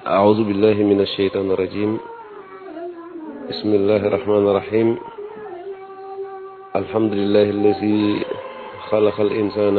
أعوذ بالله من الشيطان الرجيم بسم الله الرحمن الرحيم الحمد لله الذي خلق الإنسان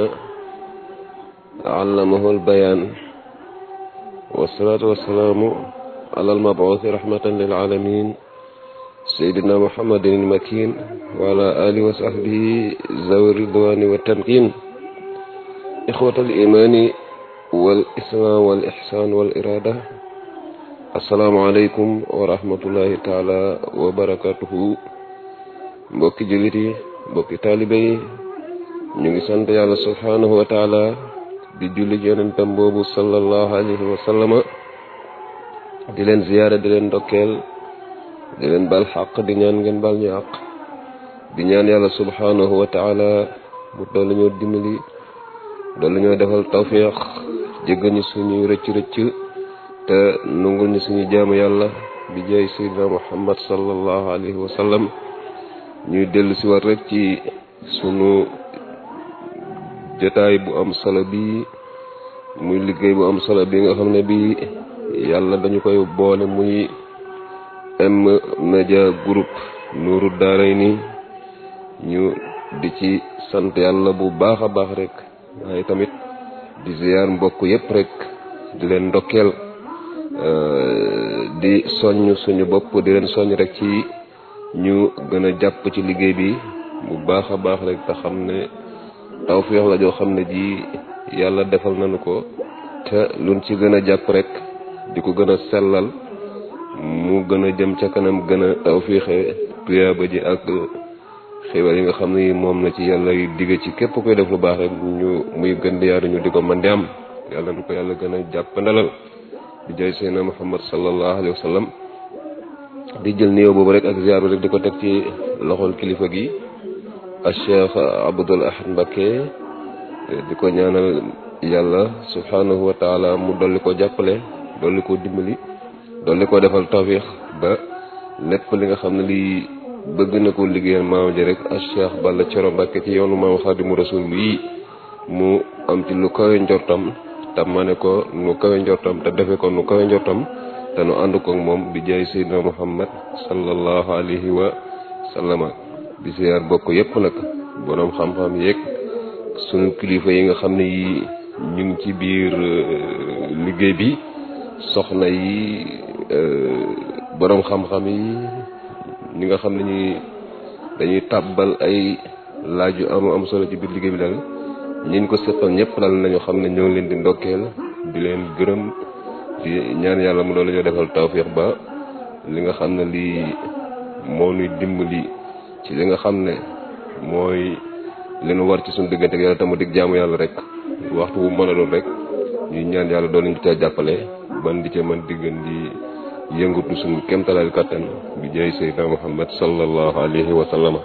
علمه البيان والصلاة والسلام على المبعوث رحمة للعالمين سيدنا محمد المكين وعلى آله وصحبه ذوي الرضوان والتمكين إخوة الإيمان والإسلام والإحسان والإرادة السلام عليكم ورحمة الله تعالى وبركاته mbokki jullit yi mbokki taalibe yi ñu ngi sant yàlla subhanahu wa taala di julli ci yonentam boobu sallallahu alayhi wa sallama di leen ziyaara di leen ndokkeel di leen bal xaq di ñaan ngeen bal ñu àq di ñaan yàlla subhanahu wa taala mu dolli ñoo dimbali dolli ñoo defal tawfiq jéggal ñu suñuy rëcc rëcc te nungul ñu suñu jaamu yàlla bi jaay sayyidina muhammad sallallahu alayhi wa sallam ñuy dellu si war rek ci sunu jotaay bu am solo bi muy liggéey bu am solo bi nga xam ne bi yàlla dañu koy boole muy M-Media Group Nourou Darayni ñu di ci sant yàlla bu baax a baax rek waaye tamit di ziyaar mbokk yépp rek di leen ndokkeel di soññ suñu bopp di leen soññ rek ci ñu gën a jàpp ci liggéey bi bu baax a baax rek te xam ne tawfeex la joo xam ne ji yàlla defal nañu ko te luñ ci gën a jàpp rek di ko gën a sellal mu gën a jëm ca kanam gën a tawfeexe tuyaaba ji ak xibaar yi nga xam ne moom na ci yàlla digge ci képp koy def lu baax rek ñu muy gën di yaatu ñu di ko mën di am yàlla na ko yàlla gën a jàpp ndalal di jaay seydina muhammad sallallahu alayhi wa sallam di jël nuyoo boobu rek ak ziar bi rek di ko teg ci loxol kilifa gi ak cheikh abdul ahad mbakke di ko ñaanal yàlla subhanahu wa taala mu dolli ko jàppale dolli ko dimbali dolli ko defal tawfiix ba lépp li nga xam ne lii bëgg na ko liggéeyal maam ji rek ak cheikh balla coro mbakke ci yoonu maam xaadimu rasul yi mu am ci lu kawe njortam te ma ne ko nu kawe njortam te defe ko nu kawe njortam te nu ànd koog moom bi jaay seydina muhammad sallallahu alayhi wa sallama di siyaar bokk yépp nag boroom xam-xam yeeg sunu kilifa yi nga xam ne yi ñu ngi ci biir liggéey bi soxna yi boroom xam-xam yi ñi nga xam ne ñi dañuy tàbbal ay laaj yu am am solo ci biir liggéey bi daal ñiñ ko seqal ñëpp daal nañu xam ne ñoo ngi leen di ndokkeel di leen gërëm di ñaan yàlla mu loolu ñoo defal tawfiix ba li nga xam ne lii moo ñuy dimbali ci li nga xam ne mooy li nu war ci suñu diggante ak yàlla tamu dig jaamu yàlla rek waxtu bu mën a doon rek ñuy ñaan yàlla doon ñu cee jàppale ban di ca mën diggan di yëngatu suñu kemtalal kattan bi jaay seydina muhammad sallallahu alayhi wa sallama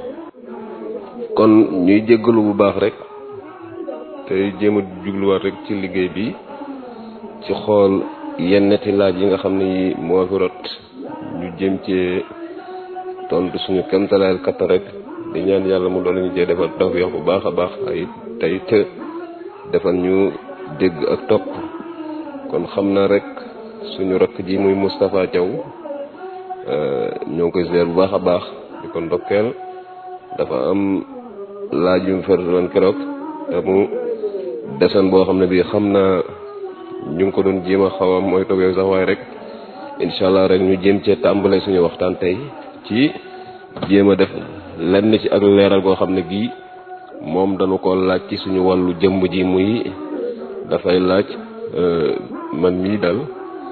kon ñuy jéggalu bu baax rek tey jéem a jubluwaat rek ci liggéey bi ci xool yenneti laaj yi nga xam ne yi moo fi rot ñu jëm cee tontu suñu kemtalaayal katta rek di ñaan yàlla mu doon ñu cee defal tawfiix bu baax a baax ay tey te defal ñu dégg ak topp kon xam naa rek suñu rakk ji muy Moustapha Thiaw ñoo ngi koy ziar bu baax a baax di ko ndokkeel dafa am laaj yu mu ferloon keroog te mu desan boo xam ne bii xam naa ñu ngi ko doon jéem a xaw a mooy toog sax waaye rek incha allah rek ñu jéem cee tàmbale suñu waxtaan tey ci jéem a def lenn ci ak leeral goo xam ne gii moom dañu ko laaj ci suñu wàllu jëmm ji muy dafay laaj man mii dal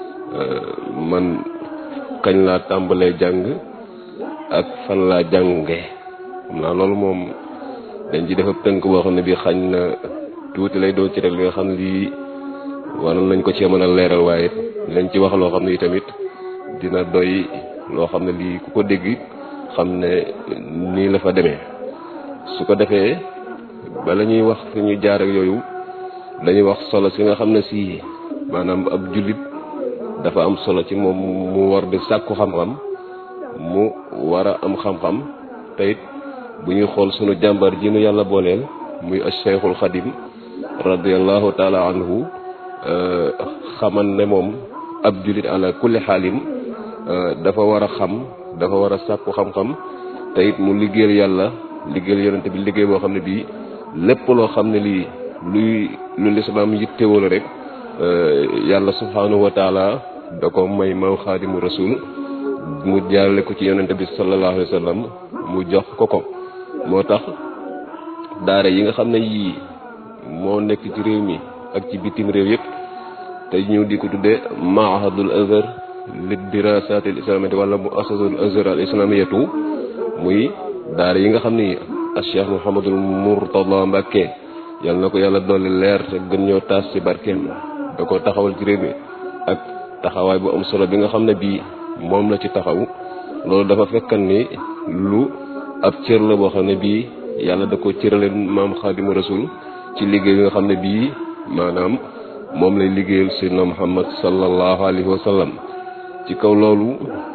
man kañ laa tàmbalee jàng ak fan laa jànge xam naa loolu moom dañ ci def ab tënk boo xam ne bii xañ na tuuti lay doon ci rek li nga xam ne lii waroon nañ ko cee mën a leeral waaye lañ ci wax loo xam ne tamit dina doy loo xam ne lii ku ko dégg xam ne nii la fa demee su ko defee bala ñuy wax fi ñu jaar ak yooyu dañuy wax solo si nga xam ne si maanaam ab jullit dafa am solo ci moom mu war di sàkku xam-xam mu war a am xam-xam te it bu ñuy xool sunu jàmbar ji nu yàlla booleel muy Cheikhul Xadim radiallahu taala anhu xaman ne moom ab julit ala kulli xaalin dafa war a xam dafa war a sàkku xam-xam te it mu liggéeyal yàlla liggéeyal yonente bi liggéey boo xam ne bii lépp loo xam ne lii luy lu lislaam yittewoo la rek yàlla subhanahu wa taala da ko may maw xaadimu rasul mu jaarale ko ci yonente bi sallallahu alayhi wa sallam mu jox ko ko moo tax daara yi nga xam ne yii moo nekk ci réew mi ak ci bitim réew yëpp te ñu di ko tuddee mahadul azhar li dirasat al islamiyati wala mu asasul azhar al islamiyatu muy daara yi nga xam ni ak cheikh mouhamadul mourtada mbàkke yàlla na ko yàlla dolli leer te gën ñoo taas ci barkeem da ko taxawal ci réew mi ak taxawaay bu am solo bi nga xam ne bii moom la ci taxaw loolu dafa fekkan ni lu ab cër la boo xam ne bii yàlla da ko cëraleen maam xaadimu rasul ci liggéey bi nga xam ne bii maanaam moom lay liggéeyal sayyidina muhammad sallallahu alayhi wa sallam ci kaw loolu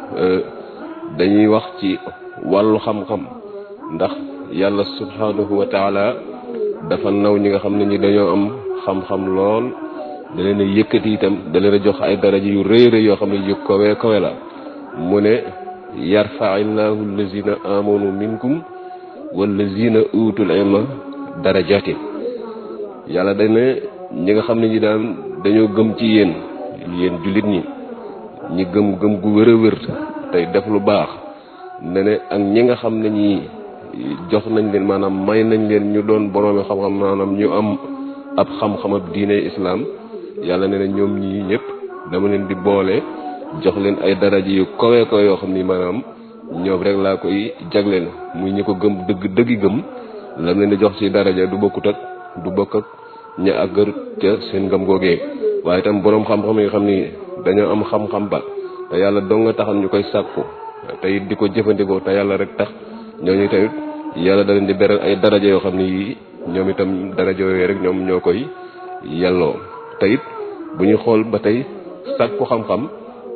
dañuy wax ci wàllu xam-xam ndax yàlla subhanahu wa taala dafa naw ñi nga xam ne ñi dañoo am xam-xam lool da leen a yëkkati itam da leen a jox ay daraja yu rëy rëy yoo xam ne yu kawe kawe la mu ne yarfaillahu allazina amanu minkum wallazina utul ilma darajatin yàlla dañ ne ñi nga xam ne ñi daan dañoo gëm ci yéen yéen jullit ñi ñi gëm gëm gu wër a wër tey def lu baax ne ne ak ñi nga xam ne ñi jox nañ leen maanaam may nañ leen ñu doon boroomi xam-xam maanaam ñu am ab xam-xam ab diine islaam yàlla ne ne ñoom ñii ñëpp dama leen di boole jox leen ay daraja yu kawe kawe yoo xam ni maanaam ñoom rek laa koy jagleen muy ñi ko gëm dëgg dëggi gëm lam leen di jox ci daraja du bokkut ak du bokk ak ña àggar ca seen ngëm googee waaye itam boroom xam-xam yi nga xam ni dañoo am xam-xam ba te yàlla dong nga taxam ñu koy sàkku te it di ko jëfandikoo te yàlla rek tax ñooñu tamit yàlla da leen di beral ay daraja yoo xam ni yii ñoom itam daraja yooyu rek ñoom ñoo koy yelloo te it bu ñu xool ba tey sàkku xam-xam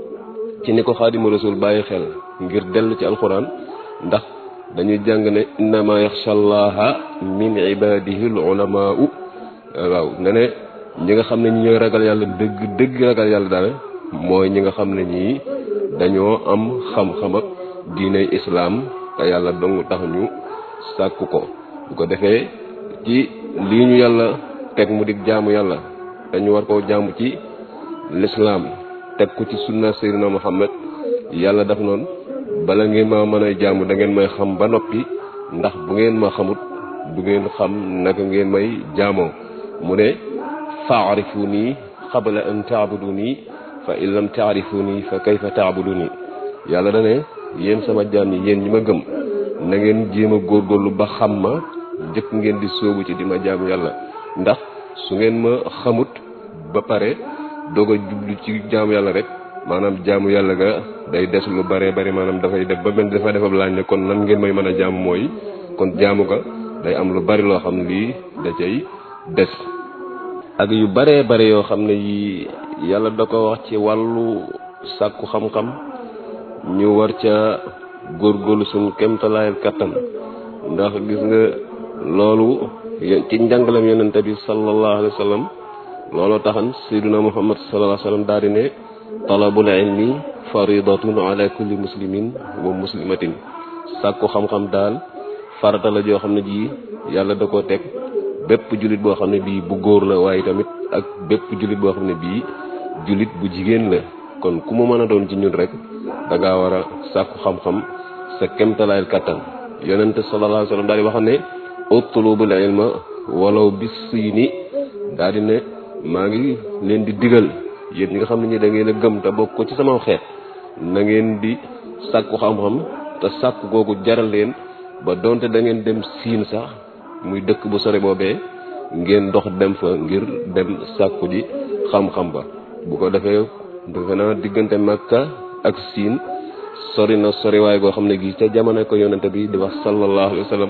ci ni ko xaadimu rasul bàyyi xel ngir dellu ci alxuraan ndax dañuy jàng ne innama yaxsha allaha min ibadihi al ulamaau waaw ne ne ñi nga xam ne ñi ñooy ragal yàlla dëgg dëgg ragal yàlla daal mooy ñi nga xam ne ñii dañoo am xam-xam ak diiney islaam te yàlla dong tax ñu sàkku ko bu ko defee ci lii ñu yàlla teg mu dig jaamu yàlla dañu war koo jaamu ci lislaam teg ko ci sunna seydina muhammad yàlla daf noonu bala ngeen ma mën a jaamu da ngeen may xam ba noppi ndax bu ngeen ma xamut du ngeen xam naka ngeen may jaamoo mu ne faarifuni qabla an taabuduni fa in lam taarifuni fa kayfa taabuduni yàlla da ne yéen sama jaam yi yéen ñi ma gëm na ngeen jéem a góorgóorlu ba xam ma njëkk ngeen di sóobu ci di ma jaamu yàlla ndax su ngeen ma xamut ba pare doog a jublu ci jaamu yàlla rek maanaam jaamu yàlla ga day des lu bare bari maanaam dafay def ba mel dafa defab laaj ne kon nan ngeen may mën a jaamu mooy kon jaamu ga day am lu bari loo xam ne lii da cay des ak yu baree bare yoo xam ne yi yàlla da ko wax ci wàllu sàkku xam-xam ñu war ca góorgóorlu suñu kemtalaayal kattan ndax gis nga loolu ci njàngalam yonente bi sallallahu alayhi wa sallam looloo taxan sayyiduna muhammad sallallahu alayhi wa sallam daal di ne talabul ilmi faridatun ala kulli muslimin wa muslimatin sàkku xam-xam daal farata la joo xam ne ji yàlla da koo teg bépp jullit boo xam ne bii bu góor la waaye tamit ak bépp jullit boo xam ne bii jullit bu jigéen la kon ku mu mën a doon ci ñun rek da ngaa war a sàkku xam-xam sa kemtalaayal kattan yonente sallallahu alayhi wa sallam daal di wax ne utlubul ilma walaw bis siini daal di ne maa ngi leen di digal yéen ñi nga xam ne ñi da ngeen a gëm te bokk ko ci sama xeet na ngeen di sàkku xam-xam te sàkku googu jaral leen ba donte da ngeen dem siin sax muy dëkk bu sore boobee ngeen dox dem fa ngir dem sàkku ji xam-xam ba bu ko defee defe naa diggante Makka ak siin sori na sori waay goo xam ne gi ca jamono ko yonente bi di wax sallallahu alayhi wa sallam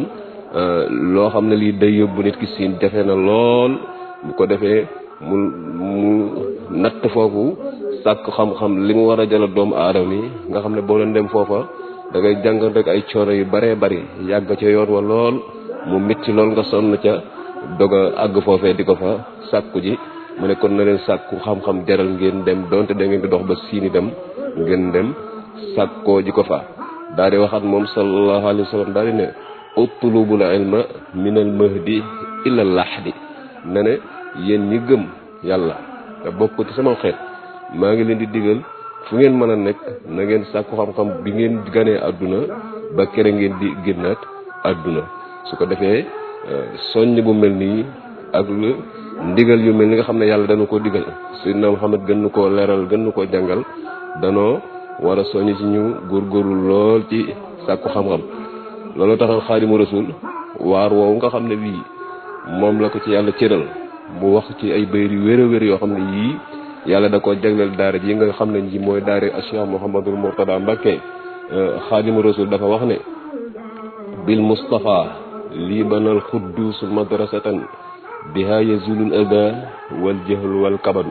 loo xam ne lii day yóbbu nit ki siin jafe na lool bu ko defee mu mu natt foofu sàkk xam-xam li mu war a jëla doomu aadama yi nga xam ne boo leen dem foofa da ngay jàngal rek ay coono yu baree bari yàgg ca yoon wa lool mu mitti lool nga sonn ca dog a àgg foofee di ko fa sàkku ji mu ne kon na leen sàkku xam-xam jaral ngeen dem donte da ngeen di dox ba siini dem ngeen dem sàkkoo ji ko fa daal di waxaat moom sallallahu alayhi wa sallam daal di ne utlubul ilma min al mahdi ila lahdi ne ne yéen ñi gëm yàlla te bokk ci sama xeet maa ngi leen di digal fu ngeen mën a nekk na ngeen sàkku xam-xam bi ngeen ganee àdduna ba kere ngeen di génnaat àdduna su ko defee soññ bu mel nii ak lu ndigal yu mel ni nga xam ne yàlla dana ko digal Seydina Muhammad gën nu koo leeral gën nu koo jàngal danoo war a soññ ci ñu góorgóorlu lool ci sàkku xam-xam loolu taxal Xaadimu Rasul waar woowu nga xam ne bii moom la ko ci yàlla cëral mu wax ci ay bayr yu wér a wér yoo xam ne yii yàlla da ko jagleel daara ji nga xam ne ji mooy daara Cheikh Mouhamadul Mourtada Mbacké Xaadimu Rasul dafa wax ne bil Mustafa lii banal xuddus madrasatan biha yazulul ada wal jahl wal kabadu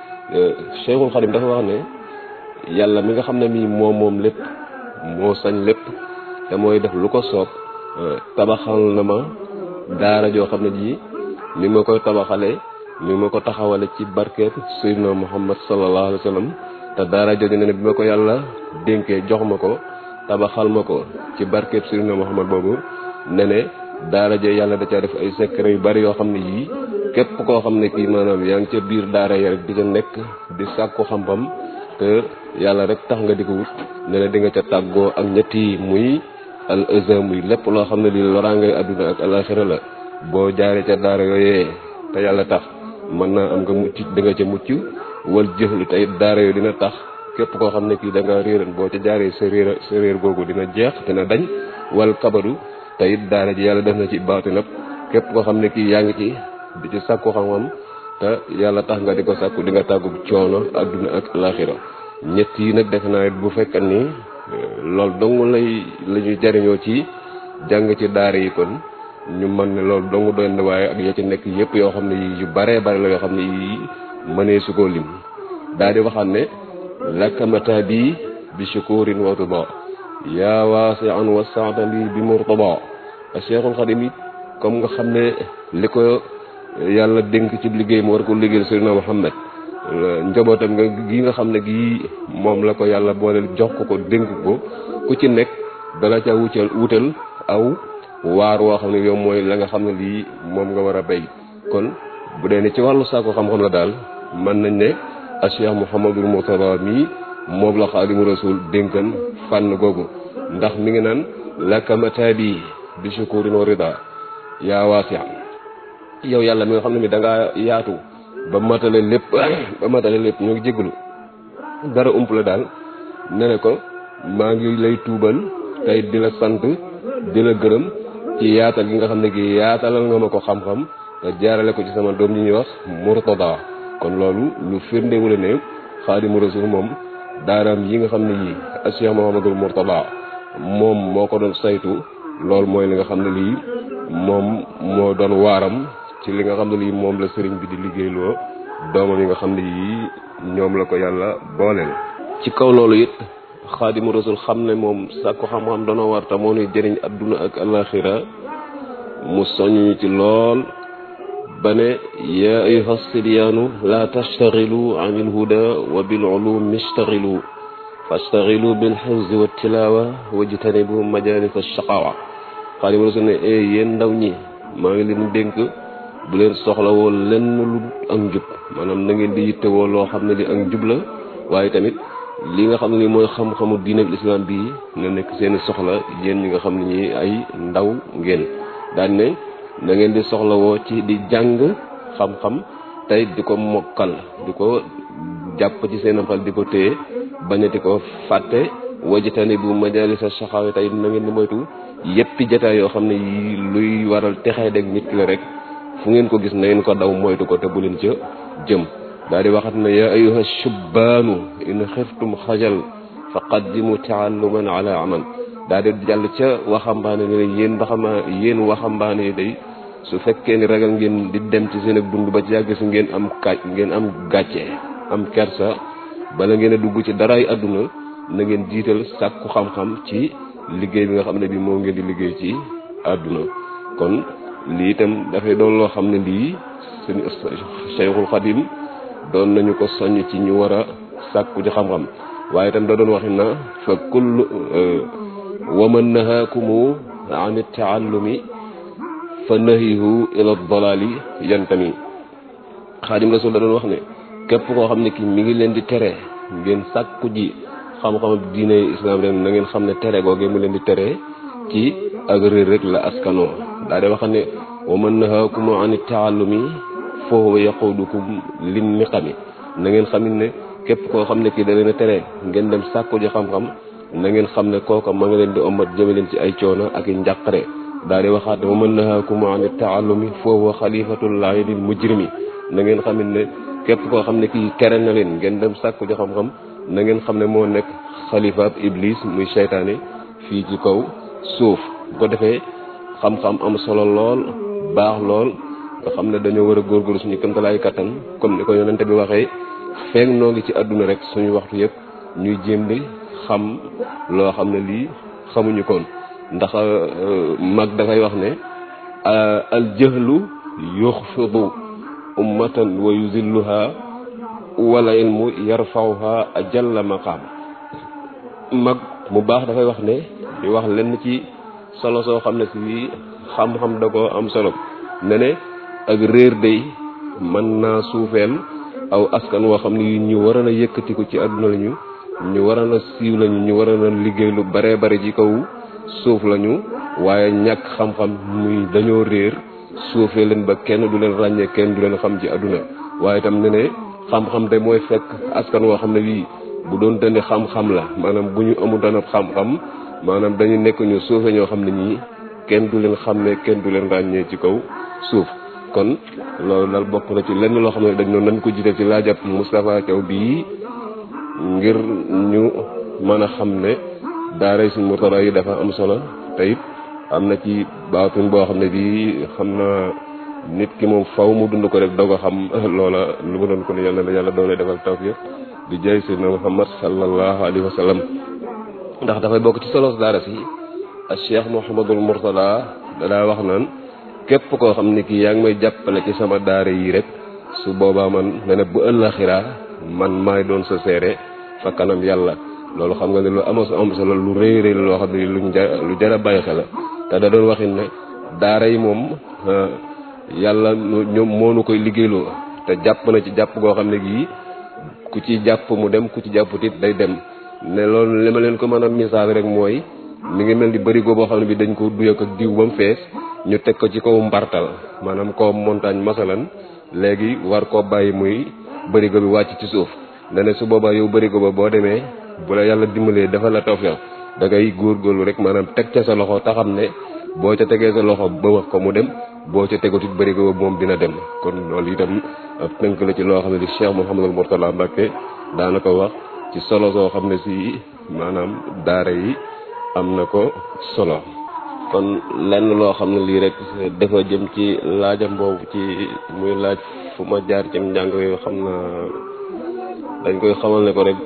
Cheikhul Xadim dafa wax ne yàlla mi nga xam ne mii moom moom lépp moo sañ lépp te mooy def lu ko soob tabaxal na ma daara joo xam ne ji ni ma koy tabaxale ni ma ko taxawale ci barkeeb Seydina Muhammad sallallahu alayhi wa sallam te daara jooju ne ne bi ma ko yàlla dénkee jox ma ko tabaxal ma ko ci barkeeb Seydina Muhammad boobu ne ne daara jo yàlla da caa def ay secret yu bari yoo xam ne yii képp koo xam ne kii maanaam yaa ngi ca biir daara ya rek di ca nekk di sàkku xam-xam te yàlla rek tax nga di ko wut ne ne di nga ca tàggoo ak ñetti muy al azam muy lépp loo xam ne lii loraangay àdduna ak alaxira la boo jaaree ca daara yooyee te yàlla tax mën naa am nga mucc di nga ca mucc wal jëxlu tey daara yooyu dina tax képp koo xam ne kii da nga réeran boo ca jaaree sa réer sa réer googu dina jeex dina dañ wal kabadu te it daara ji yàlla def na ci baati nag képp koo xam ne kii yaa ngi ci di ci sàkku xam-xam te yàlla tax nga di ko sàkku di nga tàggu coono àdduna ak alaxira ñett yi nag defe naa bu fekkee ni loolu dong lay la ñuy jariñoo ci jàng ci daara yi kon ñu mën ne loolu dong doy na waaye ak ya ci nekk yëpp yoo xam ne yu baree bare la yoo xam ne yi mënee su koo lim daal di waxaat ne lakkamata bi bi shukurin wa tuba yaa waasian wa saadali bi murtaba Cheikhul Xadim it comme nga xam ne li ko yàlla dénk ci liggéey mu war ko liggéeyal Seydina Muhammad njabootam nga gi nga xam ne gii moom la ko yàlla booleel jox ko ko dénk ko ku ci nekk dala ca wutal wutal aw waar woo xam ne yow mooy la nga xam ne lii moom nga war a béy kon bu dee ne ci wàllu saako xam-xam la daal mën nañ ne a Cheikh Mouhamadul Mourtada mii moom la Xaadimu Rasul dénkan fànn googu ndax mi ngi naan lakkamata bi bi shukurin wa rida yaa waasi yow yàlla mi nga xam ne mi da ngaa yaatu ba matale lépp ba matale lépp ñoo ngi jégalu dara ump la daal ne ne ko maa ngi lay tuubal tey di la sant di la gërëm ci yaatal gi nga xam ne gi yaatalal nga ma ko xam-xam te jaarale ko ci sama doom yi ñuy wax Mourtada kon loolu lu firndewule ne Xaadimu Rasul moom daaraam yi nga xam ne yii Cheikh Mouhamadul Mourtada moom moo ko doon saytu loolu mooy li nga xam ne lii moom moo doon waaram ci li nga xam ne lii moom la sëriñ bi di liggéeyloo doomam yi nga xam ne yii ñoom la ko yàlla booleel. ci kaw loolu it xaadimu rasul xam ne moom sàkku xam-xam danoo war te moo nuy jëriñ adduna ak alaxira mu soññu ci lool ba ne yaa ayuha sibyaanu laa tastaxilu an il huda wa bil ulum istaxilu fastaxilu bil xifzi wa tilawa wajtanibu majalis shaqawa xaadimu rasul ne e yéen ndaw ñi maa ngi leen dénk bu leen soxlawoo lenn lu ak njub maanaam na ngeen di yittewoo loo xam ne li ak njub la waaye tamit li nga xam ne ni mooy xam-xamu diine bi islam bii na nekk seeni soxla yéen ñi nga xam ne ñi ay ndaw ngeen daan ne na ngeen di soxlawoo ci di jàng xam-xam tey di ko mokkal di ko jàpp ci seen xel di ko téye bañati ko fàtte wajitani bu majalisa saxaawe tey na ngeen di moytu yéppi jataay yoo xam ne yi luy waral texee deg nit ki la rek fu ngeen ko gis na ngeen ko daw moytu ko te bu leen ca jëm daal di waxat na yaa ayuha shubbaanu in xiftum xajal fa qaddimu taalluman ala amal daal di jàll ca waxambaane ne yéen baxama yéen waxambaane yi day su fekkee ni ragal ngeen di dem ci seen ak dund ba ci yàgg si ngeen am kaaj ngeen am gàcce am kersa bala ngeen a dugg ci daraay àdduna na ngeen jiital sàkku xam-xam ci liggéey bi nga xam ne bi moo ngeen di liggéey ci àdduna kon lii itam dafay doon loo xam ne lii suñu Cheikhul Xadim doon nañu ko soññ ci ñu war a sàkku ci xam-xam waaye itam da doon waxi na fa kullu wa man nahaakumu an taallumi fa nahihu ila dalali yantami xaadim rasul da doon wax ne képp koo xam ne ki mi ngi leen di tere ngeen sàkku ji xam-xam diine islam ren na ngeen xam ne tere googee mu leen di tere ci ak réer rek la askanoo daa de wax ne wa man nahaakum an taallumi fa huwa yaqudukum lin niqami na ngeen xam ne képp koo xam ne kii da leen a tere ngeen dem sàkku ji xam-xam na ngeen xam ne kooka ma nga leen di omat jëme leen ci ay coono ak i njàqare daa di waxaat ne wa man nahaakum an taallumi fa huwa xalifatullahi lil mujrimi na ngeen xam ne képp koo xam ne kii tere na leen ngeen dem sàkku ji xam-xam na ngeen xam ne moo nekk xalifaab iblis muy seytaane fii ci kaw suuf bu ko defee xam-xam am solo lool baax lool nga xam ne dañoo war a góorgóorlu suñu këmtalaay kattan comme ni ko yonente bi waxee feeg noo ngi ci àdduna rek suñu waxtu yëpp ñuy jéem di xam loo xam ne lii xamuñu koon ndax mag dafay wax ne al jahlu yuxfidu ummatan wa yuzilluha wala ilmu yarfawha ajalla maqaam mag mu baax dafay wax ne di wax lenn ci solo soo xam ne si xam-xam da koo am solo ne ne ak réer day mën naa suufeel aw askan woo xam ne ñu waroon a yëkkatiku ci àdduna lañu ñu waroon a siiw lañu ñu waroon a liggéey lu baree bari ci kaw suuf lañu waaye ñàkk xam-xam muy dañoo réer suufee leen ba kenn du leen ràññee kenn du leen xam ci àdduna waaye itam ne ne xam-xam de mooy fekk askan woo xam ne wii bu doon dandi xam-xam la maanaam bu ñu amul dana xam-xam maanaam dañu nekk ñu suufe ñoo xam ne ñii kenn du leen xam ne kenn du leen ràññee ci kaw suuf kon loolu daal bokk na ci lenn loo xam ne dañ noonu nañ ko jiite ci laajab Moustapha Thiaw bii ngir ñu mën a xam ne daara suñ Mourtada yi dafa am solo te it am na ci baatuñ boo xam ne bii xam naa nit ki moom faw mu dund ko rek doo ko xam loola lu mu doon ko ne yàlla na yàlla doole defal tawfiq di jaay sayyidina Muhammad sallallahu alayhi wa sallam ndax dafay bokk ci solos daara si ak Cheikh Mouhamadul Mourtada dadaa wax naan képp koo xam ne kii yaa ngi may jàppale ci sama daara yi rek su boobaa man ne ne bu ëllëxira man maay doon sa seere fa kanam yàlla loolu xam nga ne lu ama am solo lu rëy rëy loo xam ne luñ lu jar a bàyyi xel la te da doon waxin ne daara yi moom yàlla ñoom moo nu koy liggéeyloo te jàpp na ci jàpp goo xam ne gii ku ci jàpp mu dem ku ci jàpput it day dem ne loolu li ma leen ko mën a misaal rek mooy mi ngi mel ni bërigo boo xam ne bi dañ ko duy ak diw ba mu fees ñu teg ko ci kaw mbartal maanaam kaw montagne masalan léegi war koo bàyyi muy bërigo bi wàcc ci suuf ne ne su boobaa yow bërigo ba boo demee bu la yàlla dimbalee dafa la tawfeex da ngay góorgóorlu rek maanaam teg ca sa loxo taxam ne boo ca tegee sa loxo ba wax ko mu dem boo ca tegatut bërigo ba moom dina dem kon loolu itam ab tënk la ci loo xam ne di Cheikh Mouhamadul Mourtada Mbacké daana ko wax ci solo soo xam ne si maanaam daara yi am na ko solo kon lenn loo xam ne lii rek dafa jëm ci laajam boobu ci muy laaj fu ma jaar ci njàng yooyu xam na dañ koy xamal ne ko rek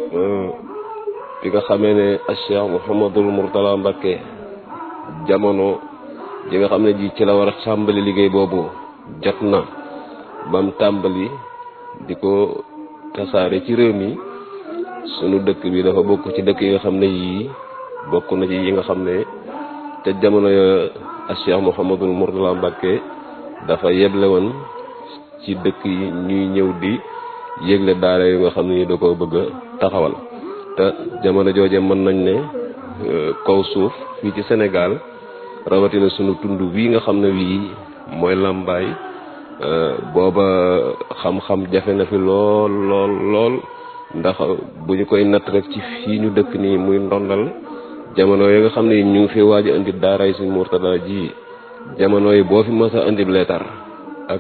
bi nga xamee ne Cheikh Mouhamadul Mourtada Mbacké jamono ji nga xam ne ji ci la war a tàmbali liggéey boobu jot na bam tàmbali di ko tasaare ci réew mi sunu dëkk bi dafa bokk ci dëkk yi nga xam ne yii bokk na ci yi nga xam ne te jamono ya Cheikh Mouhamadul Mourtada Mbacké dafa yeble woon ci dëkk yi ñuy ñëw di yëgle daara yi nga xam ne da ko bëgg a taxawal te jamono jooje mën nañ ne kaw suuf fii ci Sénégal rawatina sunu tund wii nga xam ne wii mooy làmbaay booba xam-xam jafe na fi lool lool lool ndax bu ñu koy natt rek ci fii ñu dëkk nii muy ndondal jamono yi nga xam ne ñu ngi fi waaj a indi daaray Sëriñ Mourtada ji jamono yi boo fi mës a indi leetar ak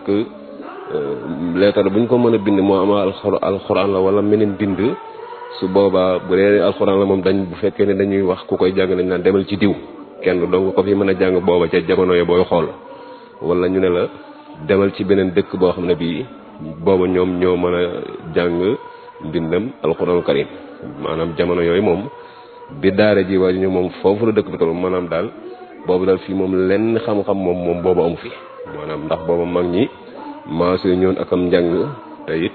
leetar bu ñu ko mën a bind moo ama alxuraan la wala meneen bind su boobaa bu dee alxuraan la moom dañ bu fekkee ne dañuy wax ku koy jàng dañ naan demal ci diw kenn dong ko fi mën a jàng booba ca jamono yi booy xool wala ñu ne la demal ci beneen dëkk boo xam ne bii booba ñoom ñoo mën a jàng mbindam alxuraanul karim maanaam jamono yooyu moom bi daara ji waaju ñu moom foofu la dëkk bi toll maanaam daal boobu daal fii moom lenn xam-xam moom moom boobu amu fi maanaam ndax booba mag ñi maasee ñoon ak am njàng te it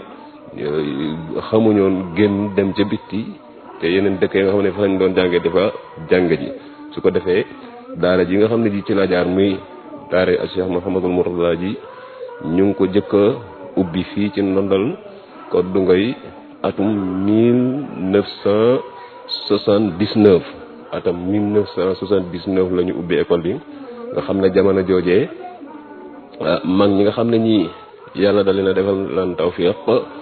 xamuñoon génn dem ca bitti te yeneen dëkk yi nga xam ne fa lañ doon jàngee dafa jàng ji su ko defee daara ji nga xam ne ji ci la jaar muy daara ak Cheikh Mouhamadul Mourtada ji ñu ngi ko jëkk a ubbi fii ci ndondal ko du ngay atum mille neuf cent soixante-dix-neuf atam mille neuf cent soixante-dix-neuf la ñu ubbi école bi nga xam ne jamono joojee mag ñi nga xam ne ñii yàlla da leen a defal lan tawfiq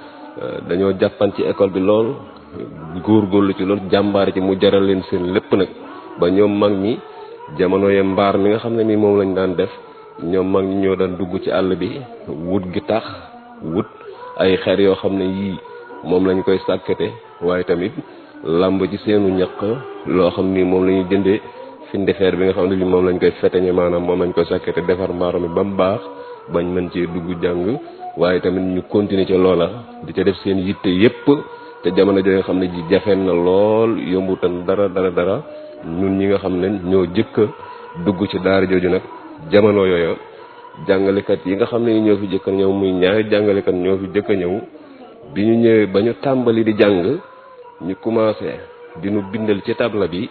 dañoo jàppan ci école bi lool góorgóorlu ci lool jàmbaar ci mu jaral leen seen lépp nag ba ñoom mag ñi jamono ye mbaar mi nga xam ne mi moom lañ daan def ñoom mag ñi ñoo daan dugg ci àll bi wut gi tax wut ay xeer yoo xam ne yii moom lañ koy sàkkate waaye tamit làmb ci seenu ñaq loo xam ni moom la ñuy jëndee fi ndefeer bi nga xam ne bi moom lañ koy feteñe maanaam moom lañ koy sàkkate defar mbaaro mi ba mu baax bañ mën cee dugg jàng waaye tamit ñu continuer ca loola di ca def seen yitte yépp te jamono jooju nga xam ne ji jafeen na lool yombutan dara dara dara ñun ñi nga xam ne ñoo jëkk a dugg ci daara jooju nag jamono yooyu jàngalekat yi nga xam ne ñoo fi jëkk a ñëw muy ñaari jàngalekat ñoo fi jëkk a ñëw bi ñu ñëwee ba ñu tàmbali di jàng ñu commencé di ñu bindal ci tabla bi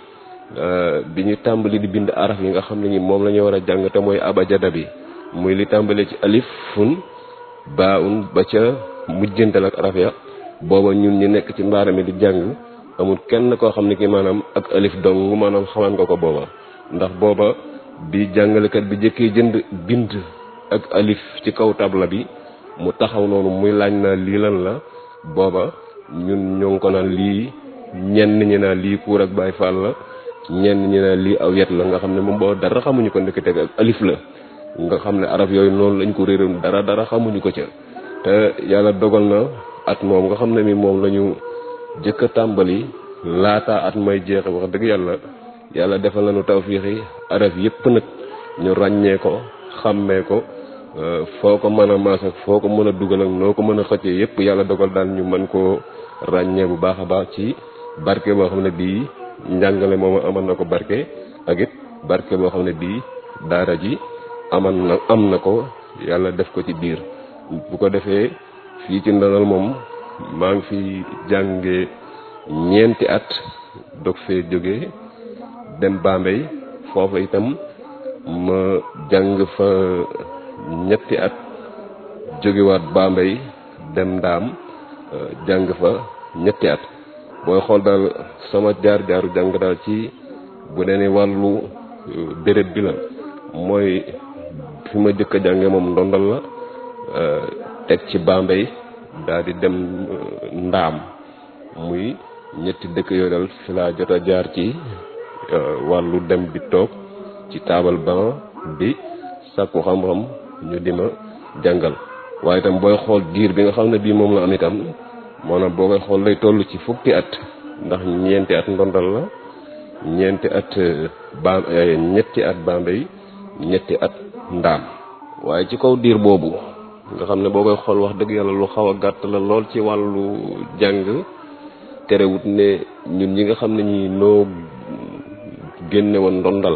bi ñu tàmbali di bind araf yi nga xam ne ñi moom la ñu war a jàng te mooy abajada bi muy li tàmbalee ci alif fun baa un ba ca mujjantal ak araf ya booba ñun ñu nekk ci mbaara mi di jàng amul kenn koo xam ne ki maanaam ak alif dong maanaam xamaan nga ko booba ndax booba bi jàngalekat bi jëkkee jënd bind ak alif ci kaw tabla bi mu taxaw noonu muy laaj naa lii lan la booba ñun ñoo ngi ko naan lii ñenn ñi naan lii kuur ak baay faal la ñenn ñi naan lii aw yet la nga xam ne moom boo dara xamuñu ko ndekete ak alif la nga xam ne araf yooyu noonu lañ ko réeroon dara dara xamuñu ko ca te yàlla dogal na at moom nga xam ne mi moom la ñu jëkk a tàmbali laata at may jeexe wax dëgg yàlla yàlla defal nañu tawfiixi araf yépp nag ñu ràññee ko xàmmee ko foo ko mën a maas ak foo ko mën a dugal ak noo ko mën a xëccee yépp yàlla dogal daal ñu mën koo ràññee bu baax a baax ci barke boo xam ne bii njàngale moom amal na ko barke ak it barke boo xam ne bii daara ji aman na am na ko yàlla def ko ci biir bu ko defee fii ci ndonal moom maa ngi fi jànge ñeenti at dog fee jóge dem Bambey foofu itam ma jàng fa ñetti at jógewaat Bambey dem Ndaam jàng fa ñetti at booy xool daal sama jaar-jaaru jàng daal ci bu dee ni wàllu béréb bi la mooy fi ma jëkk a jànge moom ndondal la teg ci Bambey daal di dem Ndaam muy ñetti dëkk yooyu daal fi laa jot a jaar ci wàllu dem bi toog ci taabal ban bi sàkku xam-xam ñu di ma jàngal waaye itam booy xool diir bi nga xam ne bii moom la am itam maanaam boo koy xool lay toll ci fukki at ndax ñeenti at ndondal la ñeenti at ba ñetti at Bambey ñetti at ndaam waaye ci kaw diir boobu nga xam ne boo koy xool wax dëgg yàlla lu xaw a gàtt la lool ci wàllu jàng terewut ne ñun ñi nga xam ne ñi noo génne woon ndondal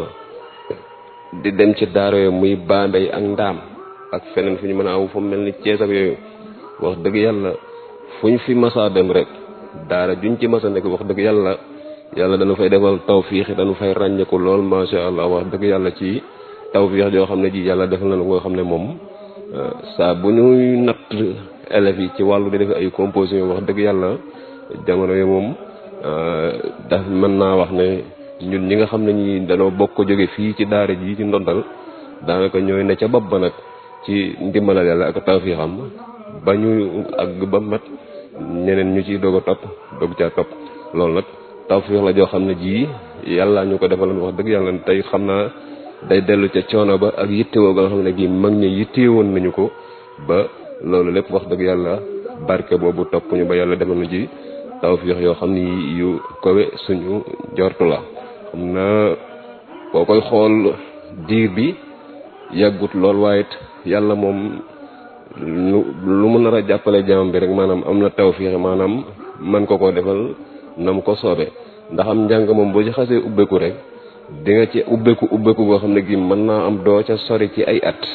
di dem ci daara yooyu muy Bambey ak ndaam ak feneen fu ñu mën a aw fu mel ni Cees ak yooyu wax dëgg yàlla fu ñu fi masaa dem rek daara juñ ci masa nekk wax dëgg yàlla yàlla dañu fay defal tawfiix dañu fay ràññeeku lool macha allah wax dëgg yàlla ci tawfiix joo xam ne ji yàlla defal nañu ko xam ne moom saa bu ñuy natt élèves yi ci wàllu di def ay composition wax dëgg yàlla jamono yi moom daf mën naa wax ne ñun ñi nga xam ne ñi dañoo bokk jóge fii ci daara ji ci ndondal daanaka ñooy ne ca bopp ba nag ci ndimbalal yàlla ak tawfiixam ba ñu àgg ba mat ñeneen ñu ciy doog a topp doog caa topp loolu nag tawfiix la joo xam ne ji yàlla ñu ko defaloon wax dëgg yàlla tey xam naa day dellu ca coono ba ak yittewoo ga nga xam ne gi mag ñi yittewoon nañu ko ba loolu lépp wax dëgg yàlla barke boobu topp ñu ba yàlla defal na ci tawfiix yoo xam ni yu kowe suñu jortu la xam naa boo koy xool diir bi yàggut lool waaye it yàlla moom lu lu mu nar a jàppale jaam bi rek maanaam am na tawfiix maanaam man ko koo defal na mu ko soobee ndax am njàng moom boo ci xasee ubbeeku rek di nga ci ubbeeku ubbeeku boo xam ne gi mën naa am doo ca sori ci ay at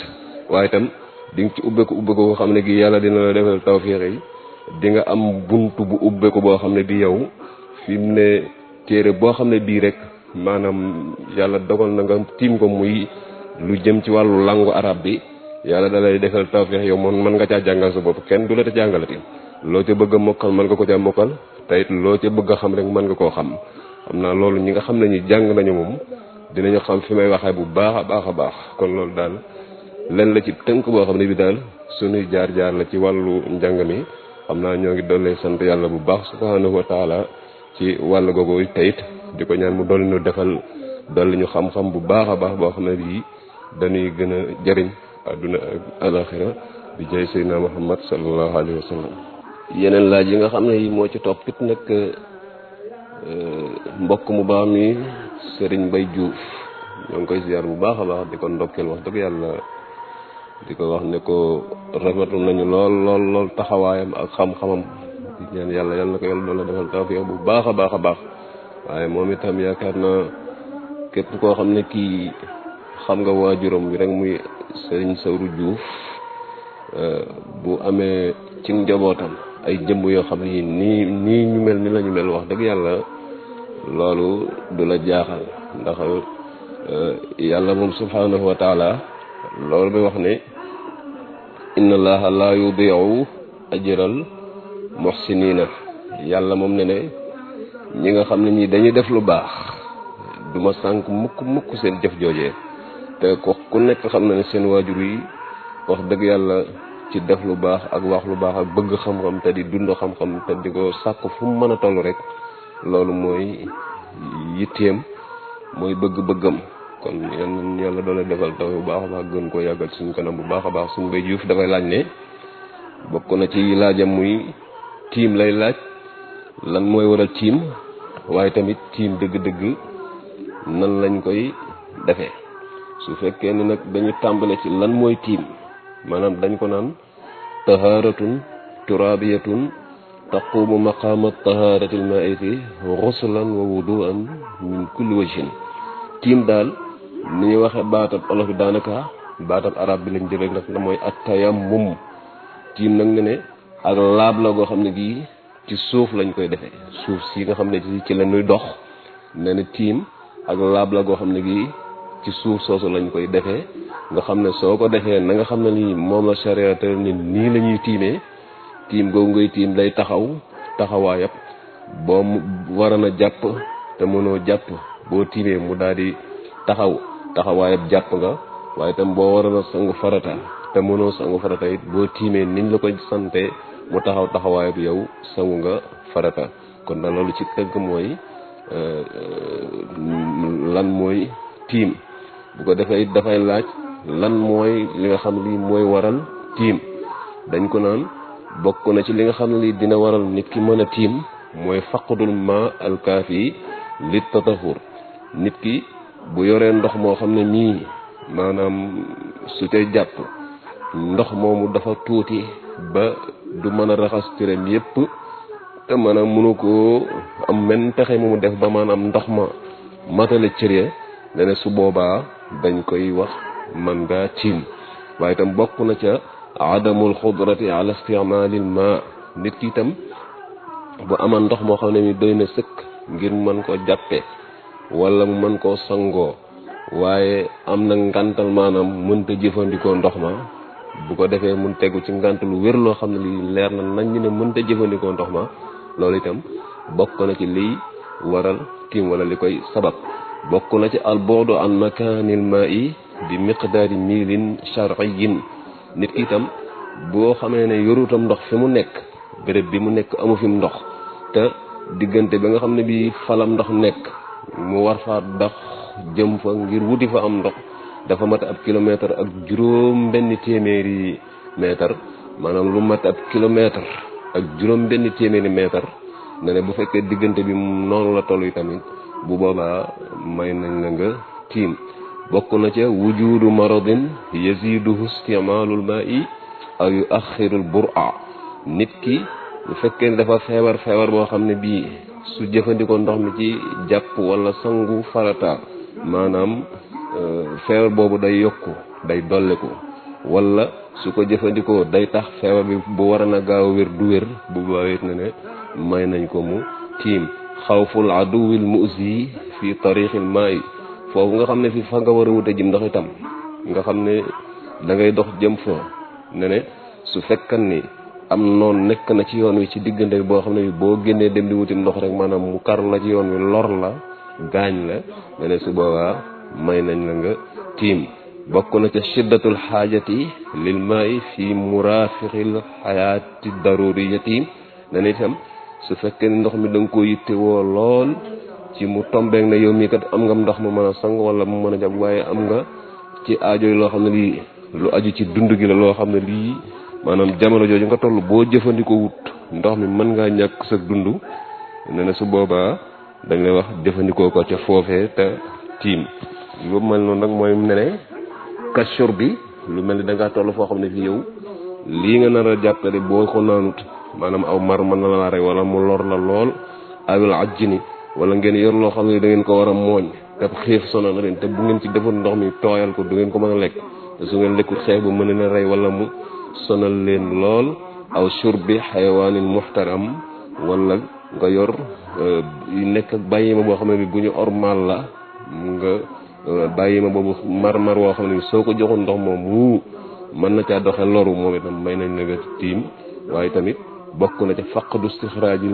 waaye itam di nga ci ubbeeku ubbeeku boo xam ne gi yàlla dina la defal tawfiix yi di nga am buntu bu ubbeeku boo xam ne bi yow fi mu ne téere boo xam ne bii rek maanaam yàlla dogal na nga tiim ko muy lu jëm ci wàllu langu arab bi yàlla da lay defal tawfiix yow moom mën nga caa jàngal sa bopp kenn du la te jàngalati loo ca bëgg a mokkal mën nga ko caa mokkal te it loo ca bëgg a xam rek mën nga koo xam xam naa loolu ñi nga xam ne ñi jàng nañu moom dinañu xam fi may waxee bu baax a baax a baax kon loolu daal len la ci tënk boo xam ne bi daal sunuy jaar-jaar la ci wàllu njàng mi xam naa ñoo ngi dolli sant yàlla bu baax subhanahu wa taala ci wàll googu teyit di ko ñaan mu dolli ñu defal dolli ñu xam-xam bu baax a baax boo xam ne bii dañuy gën a jëriñ àdduna ak alaxira di jay seydina muhammad sallallahu alayhi wa sallam yeneen laaj yi nga xam ne yi moo ci toppit nag mbokk mu baax mi sëriñ Bay Juuf ñoo ngi koy ziar bu baax a baax di ko ndokkeel wax dëgg yàlla di ko wax ne ko rafetlu nañu lool lool lool taxawaayam ak xam-xamam di ñaan yàlla yàlla na ko yàlla doon defal tawfiq bu baax a baax a baax waaye moom itam yaakaar na képp koo xam ne kii xam nga waajuram bi rek muy sëriñ Sawru Juuf bu amee ci njabootam ay jëmb yoo xam ne nii nii ñu mel ni la ñu mel wax dëgg yàlla loolu du la jaaxal ndax yàlla moom subhanahu wa taala loolu bi wax ne inna allaha la yudiu ajral muhsinina yàlla moom ne ne ñi nga xam ne ñi dañuy def lu baax du ma sànk mukk mukk seen jëf joojee te ko ku nekk xam na ne seen waajur yi wax dëgg yàlla ci def lu baax ak wax lu baax ak bëgg xam-xam te di dund xam-xam te di ko sàkk fu mu mën a toll rek loolu mooy yitteem mooy bëgg-bëggam kon yan yàlla doole defal taw bu baax a baax gën koo yàggal suñ kanam bu baax a baax suñ bay juuf dafay laaj ne bokk na ci laajam muy tiim lay laaj lan mooy waral tiim waaye tamit tiim dëgg-dëgg nan lañ koy defee su fekkee ne nag dañu tàmbale ci lan mooy tiim maanaam dañ ko naan taharatun turabiyatun taqumu maqaama taharati almaiti xuslan wa wuduan min kulli wajhin tiim daal ni ñuy waxe baatab olof bi daanaka baatab arab bi lañ jël rek nag mooy at-tayammum tiim nag ne ne ak laab la goo xam ne gii ci suuf lañ koy defee suuf si nga xam ne ci la ñuy dox ne ne tiim ak laab la goo xam ne gii ci suuf soosu lañ koy defee nga xam ne soo ko defee na nga xam ne nii moom la charia te ni nii la ñuy tiimee tiim googu ngay tiim day taxaw taxawaayab boo waroon a jàpp te mënoo jàpp boo tiimee mu daal di taxaw taxawaayab jàpp nga waaye tam boo waroon a sangu farata te mënoo sangu farata it boo tiimee niñ la koy sante mu taxaw taxawaayab yow sangu nga farata kon na loolu ci tëgg mooy lan mooy tiim bu ko defee it dafay laaj lan mooy li nga xam lii mooy waral tiim dañ ko naan bokk na ci li nga xam ne lii dina waral nit ki mën a tiim mooy faqdul ma alkaafi li tatahur nit ki bu yoree ndox moo xam ne mii maanaam su cay jàpp ndox moomu dafa tuuti ba du mën a raxas tiram yépp te maanaam mënu koo am men pexe mu def ba maanaam ndox ma matale cëree dane su boobaa dañ koy wax man ngaa tiim waaye itam bokk na ca adamul xudrati ala isticmaalil ma nit ki itam bu aman ndox moo xam ne mi doy na sëkk ngir mën ko jàppe wala mu mën koo sangoo waaye am na ngantal maanaam mënta jëfandikoo ndox ma bu ko defee mun tegu ci ngant lu wér loo xam ne li leer na nañ ñu ne mënta jëfandikoo ndox ma loolu itam bokk na ci liy waral tiim wala li koy sabab bokk na ci albuudu an makaanil maa'i bi miqdaari miilin shar'iyyin nit ki itam boo xamee ne yorutam ndox fi mu nekk béréb bi mu nekk amu fi mu ndox te diggante ba nga xam ne bii falam ndox nekk mu war faa dox jëm fa ngir wuti fa am ndox dafa mat ab kilomètre ak juróom benn téeméeri mètre maanaam lu mat ab kilomètre ak juróom benn téeméeri mètre ne ne bu fekkee diggante bi noonu la toll yi tamit bu boobaa may nañ la nga tiim bokk na ca wujudu maradin yaziduhu istimaalul maa'i aw yu axirul bur'a nit ki bu fekkee ne dafa feebar feebar boo xam ne bii su jëfandikoo ndox mi ci jàpp wala sangu farata maanaam feebar boobu day yokku day dolliku wala su ko jëfandikoo day tax feebar bi bu war a gaaw a wér du wér bu baawit ne ne may nañ ko mu tiim xawful aduwil musi fi tariqil maayi foofu nga xam ne fi fa nga war a wute jëm ndox itam nga xam ne da ngay dox jëm fa ne ne su fekkan ni am noonu nekk na ci yoon wi ci diggante boo xam ne bi boo génnee dem di wuti ndox rek maanaam mu kar la ci yoon wi lor la gaañ la ne ne su boobaa may nañ la nga tiim bokk na ca shiddatul xaajati lil maayi fi murafiqil xayaati daruriyati ne ne itam su fekkee ni ndox mi da nga ko yitte woo lool ci mu tombeek ne yow mii kat am nga ndox mu mën a sang wala mu mën a jàpp waaye am nga ci aajo yi loo xam ne lii lu aju ci dund gi la loo xam ne lii maanaam jamono jooju nga toll boo jëfandikoo wut ndox mi mën ngaa ñàkk sa dund ne ne su boobaa dañ lay wax jëfandikoo ko ca foofee te tiim lu mel noonu nag mooy ne ne kachur bi lu mel ni da ngaa toll foo xam ne fii yow lii nga nar a jàppale boo ko naanut maanaam aw mar mën na la rey wala mu lor la lool awil ajjini wala ngeen yor loo xam ne da ngeen ko war a mooñ te xiif sonal na leen te bu ngeen ci defoon ndox mi tooyal ko du ngeen ko mën a lekk te su ngeen lekkul xeex bu mën na rey wala mu sonal leen lool aw shurbi xayawaanin muxtaram wala nga yor nekk ak bàyyi ma boo xam ne bi bu ñu ormal la nga bàyyi ma boobu mar-mar woo xam ne soo ko joxoon ndox moom wuu mën na caa doxe loru moom itam may nañ la nga tiim waaye tamit bokk na ca faqdu istixraajil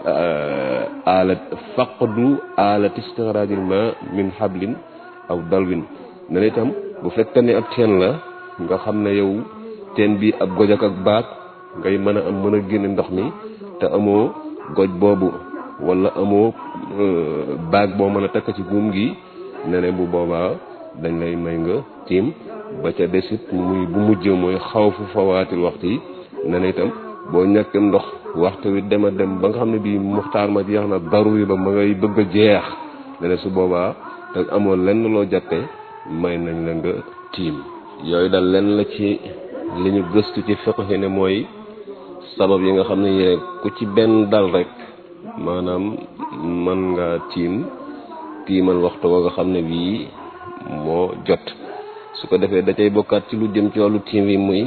alat faqdu alat istixraajil ma min hablin aw dalwin ne na itam bu fekkee ne ab teen la nga xam ne yow teen bi ab goj ak ak baag ngay mën a am mën a génne ndox mi te amoo goj boobu wala amoo baag boo mën a takk ci buum gi ne ne bu boobaa dañ lay may nga tiim ba ca desit muy bu mujj mooy xaw fu fawaatil waxtu yi ne na itam boo ñàkkem ndox waxtu wi dem a dem ba nga xam ne bii muxtaar ma jeex na daru yi ba ma ngay bëgg a jeex ne ne su boobaa te amoo lenn loo jàppe may nañ la nga tiim yooyu daal lenn la ci li ñu gëstu ci fiqh ne mooy sabab yi nga xam ne yee ku ci benn dal rek maanaam mën nga tiim tiimal waxtu wa nga xam ne bii moo jot su ko defee da cay bokkaat ci lu jëm ci wàllu tiim yi muy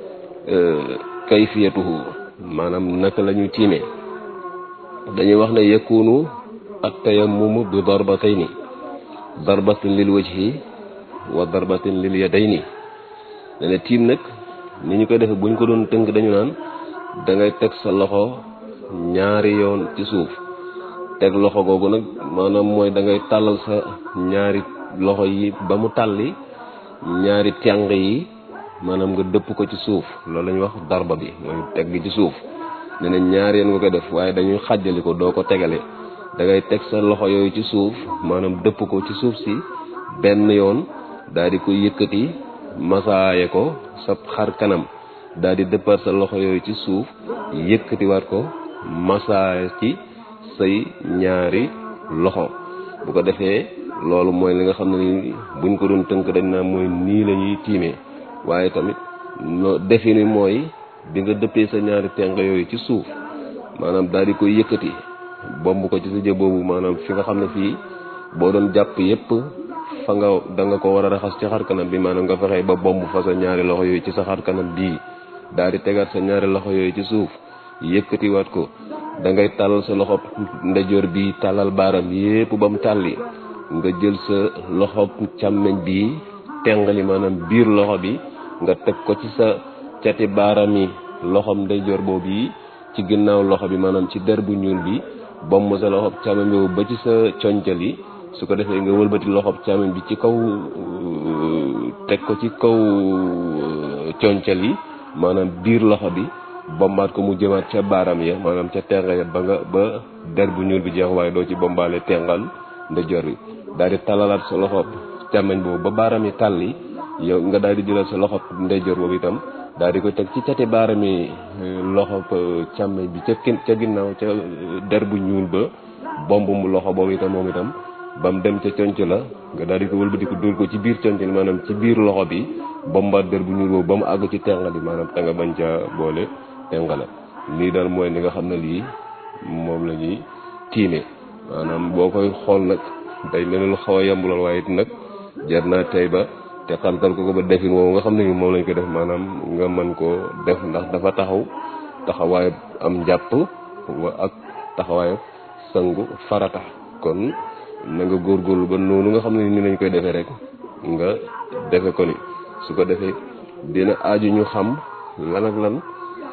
kayfiyatuhu maanaam naka la ñuy tiimee dañuy wax ne yakunu at tayammumu bi darbatayni darbatin lil wajhi wa darbatin lil yadayni ne ne tiim nag ni ñu koy defee buñ ko doon tënk dañu naan da ngay teg sa loxo ñaari yoon ci suuf teg loxo googu nag maanaam mooy da ngay tàllal sa ñaari loxo yi ba mu tàlli ñaari tàng yi maanaam nga dëpp ko ci suuf loolu la ñuy wax darba bi mooy teg gi ci suuf ne na ñaari yoon nga ko def waaye dañuy xàjjali ko doo ko tegale da ngay teg sa loxo yooyu ci suuf maanaam dëpp ko ci suuf si benn yoon daal di koy yëkkati masaaye ko sa xar kanam daal di dëppaat sa loxo yooyu ci suuf yëkkatiwaat ko masaaye ci say ñaari loxo bu ko defee loolu mooy li nga xam ne ni buñ ko doon tënk dañ naa mooy nii la ñuy tiimee waaye tamit no defi ni mooy bi nga dëppee sa ñaari tenq yooyu ci suuf maanaam daal di koy yëkkati bomb ko ci sa jë boobu maanaam fi nga xam ne fii boo doon jàpp yépp fa nga da nga ko war a raxas ci xar kanam bi maanaam nga fexee ba bomb fa sa ñaari loxo yooyu ci sa xar kanam bii daal di tegaat sa ñaari loxo yooyu ci suuf yëkkatiwaat ko da ngay tàllal sa loxo ndejoor bi tàllal baaram yépp ba mu tàlli nga jël sa loxo càmmeñ bi tengali maanaam biir loxo bi nga teg ko ci sa cati baaram yi loxom ndeyjoor boobu yi ci ginnaaw loxo bi maanaam ci der bu ñuul bi bomb sa loxo càmmeñ boobu ba ci sa concal yi su ko defee nga wëlbati loxo càmmeñ bi ci kaw teg ko ci kaw concal yi maanaam biir loxo bi bombaat ko mu jëmaat ca baaram ya maanaam ca tenga ya ba nga ba der bu ñuul bi jeex waaye doo ci bombaale tengal ndeyjoor bi daal di talalaat sa loxo càmmeñ boobu ba baaram yi tàlli yow nga daal di jëlal sa loxo ndeyjoor boobu itam daal di koy teg ci cati baaram yi loxo càmmeñ bi ca ca ginnaaw ca der bu ñuul ba bomb mu loxo boobu itam moom itam ba mu dem ca conc la nga daal di ko wëlbati ko dóor ko ci biir conc li maanaam ci biir loxo bi bombaat der bu ñuul boobu ba mu àgg ci tengali maanaam te nga bañ ca boole tengale lii daal mooy li nga xam ne lii moom la ñuy tiime maanaam boo koy xool nag day mel lu xaw a yemb lool waaye it nag jar naa tey ba te xantal ko ko ba defin woowu nga xam ne moom lañ ko def maanaam nga mën koo def ndax dafa taxaw taxawaayu am njàpp wa ak taxawaayu sangu farata kon na nga góorgóorlu ba noonu nga xam ne ni lañ koy defee rek nga defe ko ni su ko defee dina aaju ñu xam lan ak lan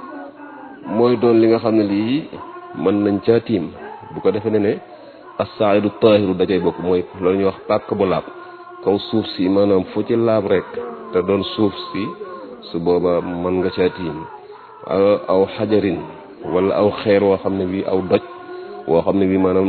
mooy doon li nga xam ne lii mën nañ caa tiim bu ko defee ne ne as-sa'idu tahiru da cay bokk mooy loolu ñuy wax pàkk bu laab kaw suuf si maanaam fu ci laab rek te doon suuf si su booba mën nga caa tiim aw xajarin wala aw xeer woo xam ne bii aw doj woo xam ne bii maanaam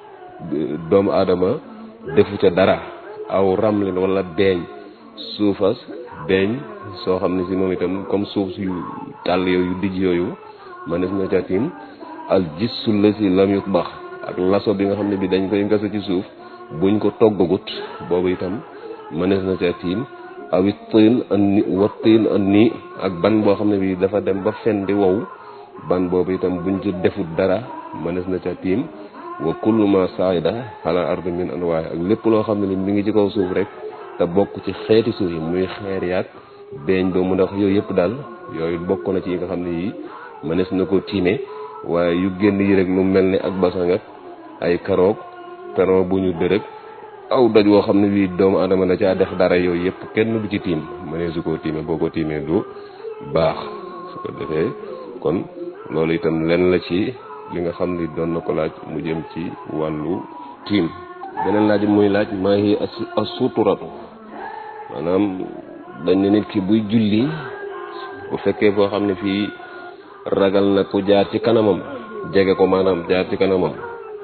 doomu aadama defu ca dara aw ramlin wala beeñ suufas beeñ soo xam ne si moom itam comme suuf yu tàll yooyu dijj yooyu mënees na ca tiim al gissu la si lam yu bax ak laso bi nga xam ne bi dañ koy ngasa ci suuf buñ ko toggagut boobu itam mënees na ca tiim awit tiin an ni wa tiin an nii ak ban boo xam ne bi dafa dem ba fen di wow ban boobu itam buñ ci defut dara mënees na ca tiim wa kullu ma saida ala ardi min anwaay ak lépp loo xam ne ni mi ngi ci kaw suuf rek te bokk ci xeeti suuf yi muy xeer yaag beeñ ba mu ndax yooyu yëpp daal yooyu bokk na ci yi nga xam ne yii mënees na ko tiime waaye yu génn yi rek lu mel ni ak basang ak ay karoog peron bu ñu dërëg aw doj woo xam ne bii doomu adama da caa def dara yooyu yëpp kenn du ci tiim mënee su koo tiime boo ko tiimee du baax su ko defee kon loolu itam lenn la ci li nga xam ni doon na ko laaj mu jëm ci wàllu tiim beneen laaj muy laaj maa ngi as suturatu maanaam dañ ne nit ki buy julli bu fekkee foo xam ne fii ragal na ku jaar ci kanamam jege ko maanaam jaar ci kanamam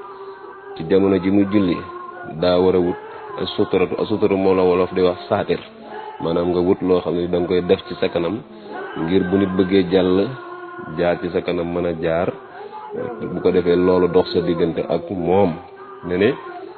ci jamono ji muy julli daa war a wut as suturatu as suturatu moom la wolof di wax saatir maanaam nga wut loo xam ne da nga koy def ci sa kanam ngir bu nit bëggee jàll jaar ci sa kanam mën a jaar bu ko defee loolu dox sa diggante ak moom ne ne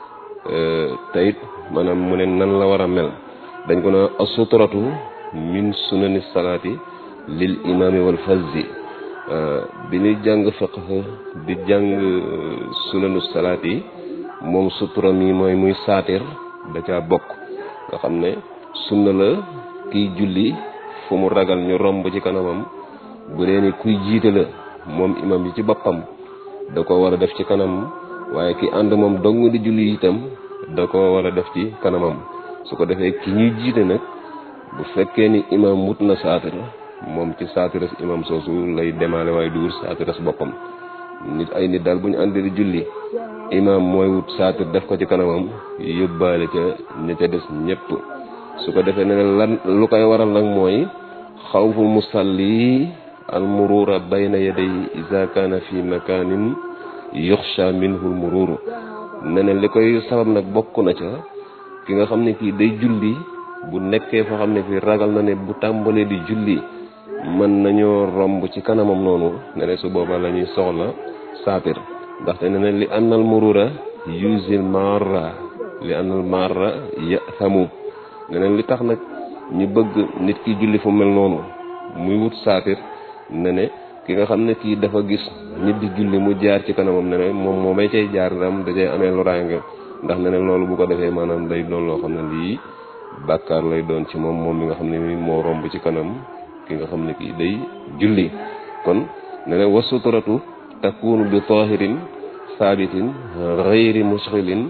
tayit maanaam mu ne nan la war a mel dañ ko na asuturatu min sunani salaati lil imaami wal fazzi bi ñuy jàng fiqh di jàng sunanu salaat yi moom sutura mi mooy muy saatir da caa bokk nga xam ne sunna la kiy julli fu mu ragal ñu romb ci kanamam bu dee ni kuy jiite la moom imam yi ci boppam da ko war a def ci kanam waaye ki ànd moom dong di julli itam da ko war a def ci kanamam su ko defee ki ñuy jiite nag bu fekkee ni imam wut na saatir moom ci saatiras imam soosu lay demaale waaye du wut saatiras boppam nit ay nit daal bu ñu àndee di julli imam mooy wut saatir def ko ci kanamam yóbbaale ca ña ca des ñëpp su ko defee ne lan lu koy waral nag mooy xawfu musalli al murura bayna yaday iza kana fi makanin yuxsha minhu al mururu ne ne li koy sabab nag bokk na ca ki nga xam ne kii day julli bu nekkee foo xam ne fii ragal na ne bu tàmbalee di julli mën nañoo romb ci kanamam noonu ne ne su boobaa la ñuy soxla saatir ndaxte ne ne li annal murura yusil marra li annal marra yathamu ne ne li tax nag ñu bëgg nit ki julli fu mel noonu muy wut saatir ne ne ki nga xam ne kii dafa gis nit di julli mu jaar ci kanamam ne ne moom moo may cay jaar ndam da cay amee loraange ndax ne ne loolu bu ko defee maanaam day doon loo xam ne lii bàkkaar lay doon ci moom moom mi nga xam ne ni moo romb ci kanam ki nga xam ne kii day julli kon ne ne wa suturatu takunu bi tahirin saabitin xayri musxilin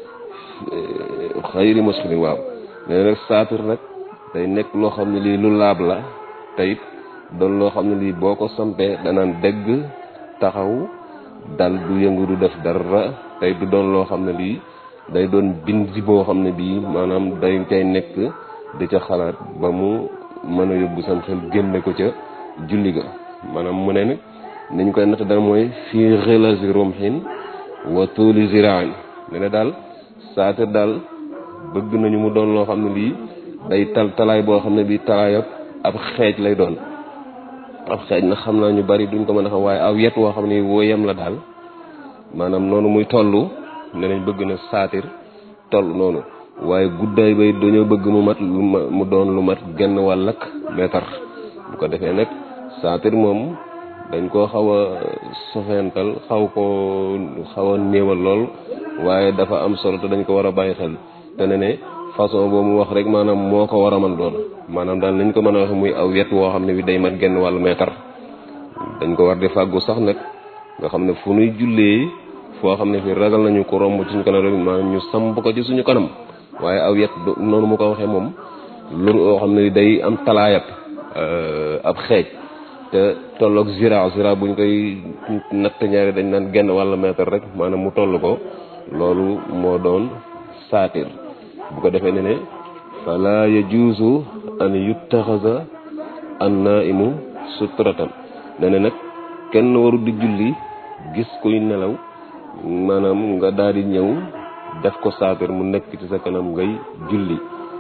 xayri musxilin waaw ne ne nag saatir nag day nekk loo xam ne lii lu laab la teyit doon loo xam ne lii boo ko sampee danaan dégg taxaw dal du yëngu du def dara tey du doon loo xam ne lii day doon bind boo xam ne bii maanaam day cay nekk di ca xalaat ba mu mën a yóbbu sam xel génne ko ca julli ga maanaam mu ne nag ni ñu koy natt dal mooy fii xilasi rumhin wa tuuli ziraan ne ne daal saatir daal bëgg nañu mu doon loo xam ne lii day tal talaay boo xam ne bii talaay ab xeej lay doon ab xeej na xam naa ñu bari duñ ko mën a xam waaye aw yet woo xam ne woo yem la daal maanaam noonu muy toll ne nañ bëgg na saatir toll noonu waaye guddaay bay dañoo bëgg mu mat lu mu doon lu mat genn wàll ak meetar bu ko defee nag saatir moom dañ koo xaw a sofental xaw ko xaw a néewal lool waaye dafa am solo te dañ ko war a bàyyi xel te ne ne façon boobu mu wax rek maanaam moo ko war a mën doon maanaam daal nañ ko mën a wax muy aw wet woo xam ne bi day mat genn wàllu meetar dañ ko war di fàggu sax nag nga xam ne fu nuy jullee foo xam ne fi ragal nañu ko romb ci suñu kanam rek maanaam ñu samp ko ci suñu kanam waaye aw yet noonu mu ko waxee moom lu oo xam ne day am talaayab ab xeej te tolloog zira zira buñ koy natt ñaari dañ naan genn wàllu meetar rek maanaam mu toll ko loolu moo doon saatir bu ko defee ne ne fala yajuusu an yuttaxasa an naimu sutratan ne ne nag kenn waru di julli gis kuy nelaw maanaam nga daal di ñëw def ko saatir mu nekk ci sa kanam ngay julli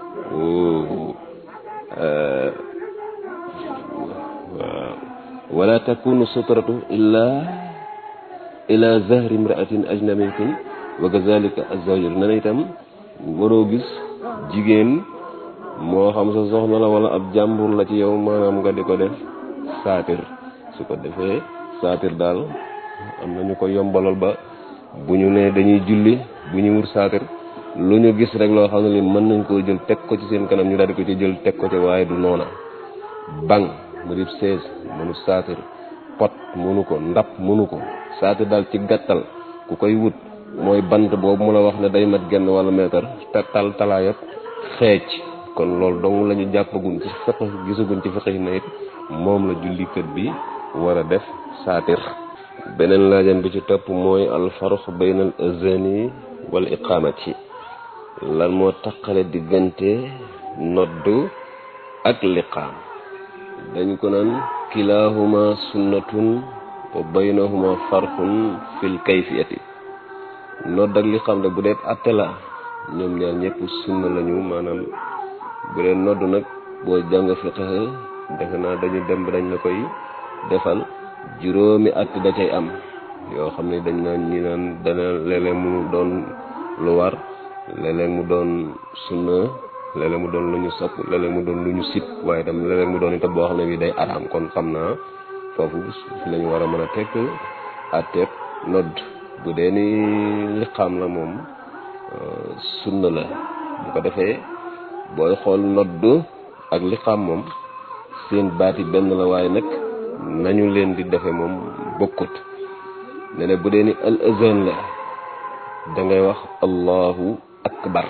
waaw wala takunu sutratu illa ila zahri imraatin ajnabiyatin wa kazalika azawjur ne na itam waroo gis jigéen moo xam sa soxna la wala ab jàmbur la ci yow maanaam nga di ko def saatir su ko defee saatir daal am na ñu ko yombalal ba bu ñu nee dañuy julli bu ñu wut saatir lu ñu gis rek loo xam ne li mën nañ koo jël teg ko ci seen kanam ñu daal di ko ci jël teg ko ci waaye du noona bang mu di sees mënu saatir pot mënu ko ndap mënu ko saatir daal ci gàttal ku koy wut mooy bant boobu mu la wax ne day mat genn wala meetar te tal talaayab xeec kon loolu dong la ñu jàppagun ci feq gisagun ci feqi na it moom la jullikat bi war a def saatir beneen laajam bi ci topp mooy alfarq bayna al azani wal iqamati lan moo taqale diggante noddu ak liqaam dañ ko naan kilahuma sunnatun wa baynahuma farqun fil kayfiyati nodd ak liqaam de bu dee atte la ñoom ñaar ñëpp sunna lañu maanaam bu dee nodd nag boo jàng fiqh defe naa dañu dem dañ la koy defal juróomi at da cay am yoo xam ne dañ naan ñi naan dana léeg-léeg mu doon lu war léeg-léeg mu doon sunna léeg-léeg mu doon lu ñu sopp léeg-léeg mu doon lu ñu sip waaye tam léeg-léeg mu doon itam boo xam ne bi day araam kon xam naa foofu fi lañu war a mën a tekk atteeb nodd bu dee ni liqaam la moom sunna la bu ko defee booy xool nodd ak liqaam moom seen baati benn la waaye nag nañu leen di defe moom bokkut ne ne bu dee ni al azan la da ngay wax allahu akbar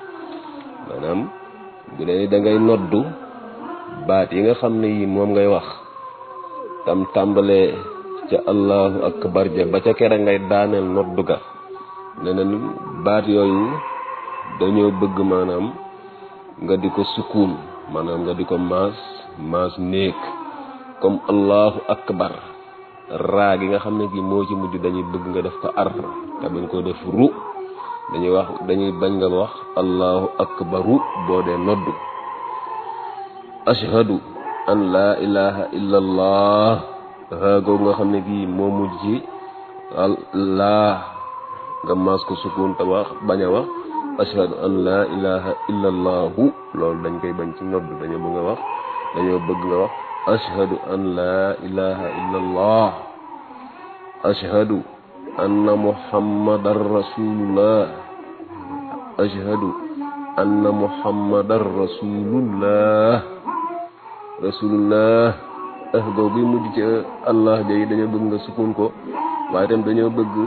maanaam bu dee ni da ngay noddu baat yi nga xam ne yi moom ngay wax tam tàmbalee ca allahu akbar ja ba ca kera ngay daaneel noddu ga ne ne baat yooyu dañoo bëgg maanaam nga di ko sukkuun maanaam nga di ko maas maas néeg comme allahu akbar raa gi nga xam ne gi moo ci mujj dañuy bëgg nga def ko ar te bañ koo def ru dañuy wax dañuy bañ nga wax allahu akbaru boo dee noddu ashhadu an laa ilaha illa allah raa googu nga xam ne gii moo mujj ci laa nga maas ko sukun te wax bañ a wax ashhadu an laa ilaha illa allahu loolu dañ koy bañ ci noddu dañoo bëgg nga wax dañoo bëgg nga wax ashhadu an laa ilaha illa allah ashhadu anna muhammadan rasulullah ashhadu anna muhammadan rasulullah rasulullah ah googu mujj ci allah ja yi dañoo bëgg nga sukun ko waaye tam dañoo bëgg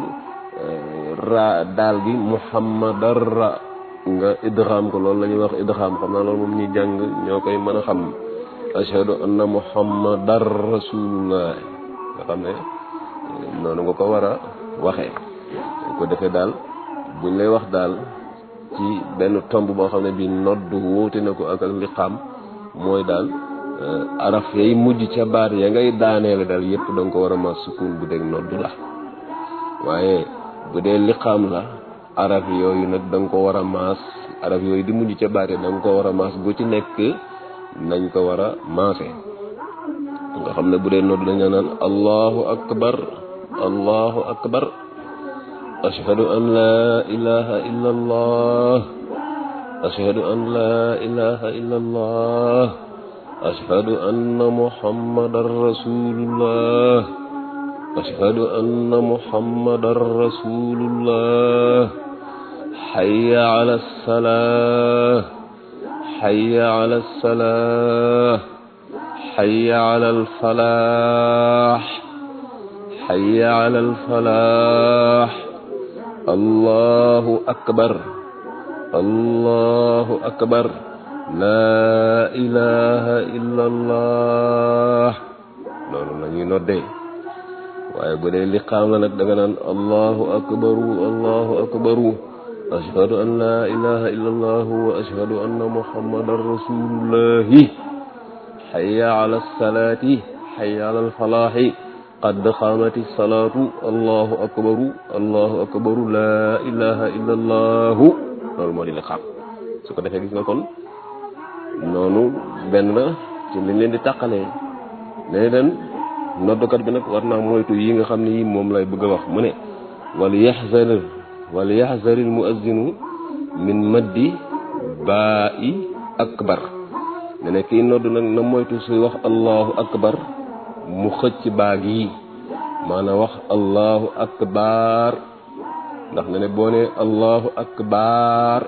ra daal gi muhammadan ra nga idgham ko loolu la ñuy wax idgham xam naa loolu moom ñuy jàng ñoo koy mën a xam ashhadu anna muhammadan rasulullah nga xam ne noonu nga ko war a waxee dañ ko defee daal buñ lay wax daal ci benn tomb boo xam ne bii nodd wóote na ko ak ak liqaam mooy daal araf yay mujj ca baat ya ngay daaneele daal yépp da nga ko war a ma sukun bu dee nodd la waaye bu dee liqaam la araf yooyu nag da nga ko war a maas araf yooyu di mujj ca baat ya da nga ko war a maas gu ci nekk nañ ko war a maase nga xam ne bu dee nodd dañu naan allahu akbar allahu akbar ashhadu an laa ilaha illa allah ashhadu an laa ilaha illa allah ashhadu anna muhammadan rasulullah ashhadu anna muhammadan rasulullah hayya ala salah hayya ala salah hayya ala alfalah hayya ala alfalah allahu akbar allahu akbar laa ilaha illa allah loolu la ñuy noddee waaye bu dee liqaam la nag da nga naan allahu akbaru allahu akbaru ashhadu an laa ilaha illa allahu wa ashhadu anna muhammadan rasulullahi hayya ala salaati hayya ala alfalaahi qad qaamati salaatu allahu akbaru allahu akbaru laa ilaha illa allahu loolu moo di liqaam su ko defee gis nga kon noonu benn la ci liñ leen di tàqalee léegi den noddukat bi nag war naa moytu yi nga xam ne yi moom lay bëgg a wax mu ne wal yaxzar wal yaxzar al muazzinu min maddi baa i akbar ne ne kii nodd nag na moytu suy wax allahu akbar mu xëcc baag yi maanaam wax allahu akbar ndax ne ne boo ne allahu akbar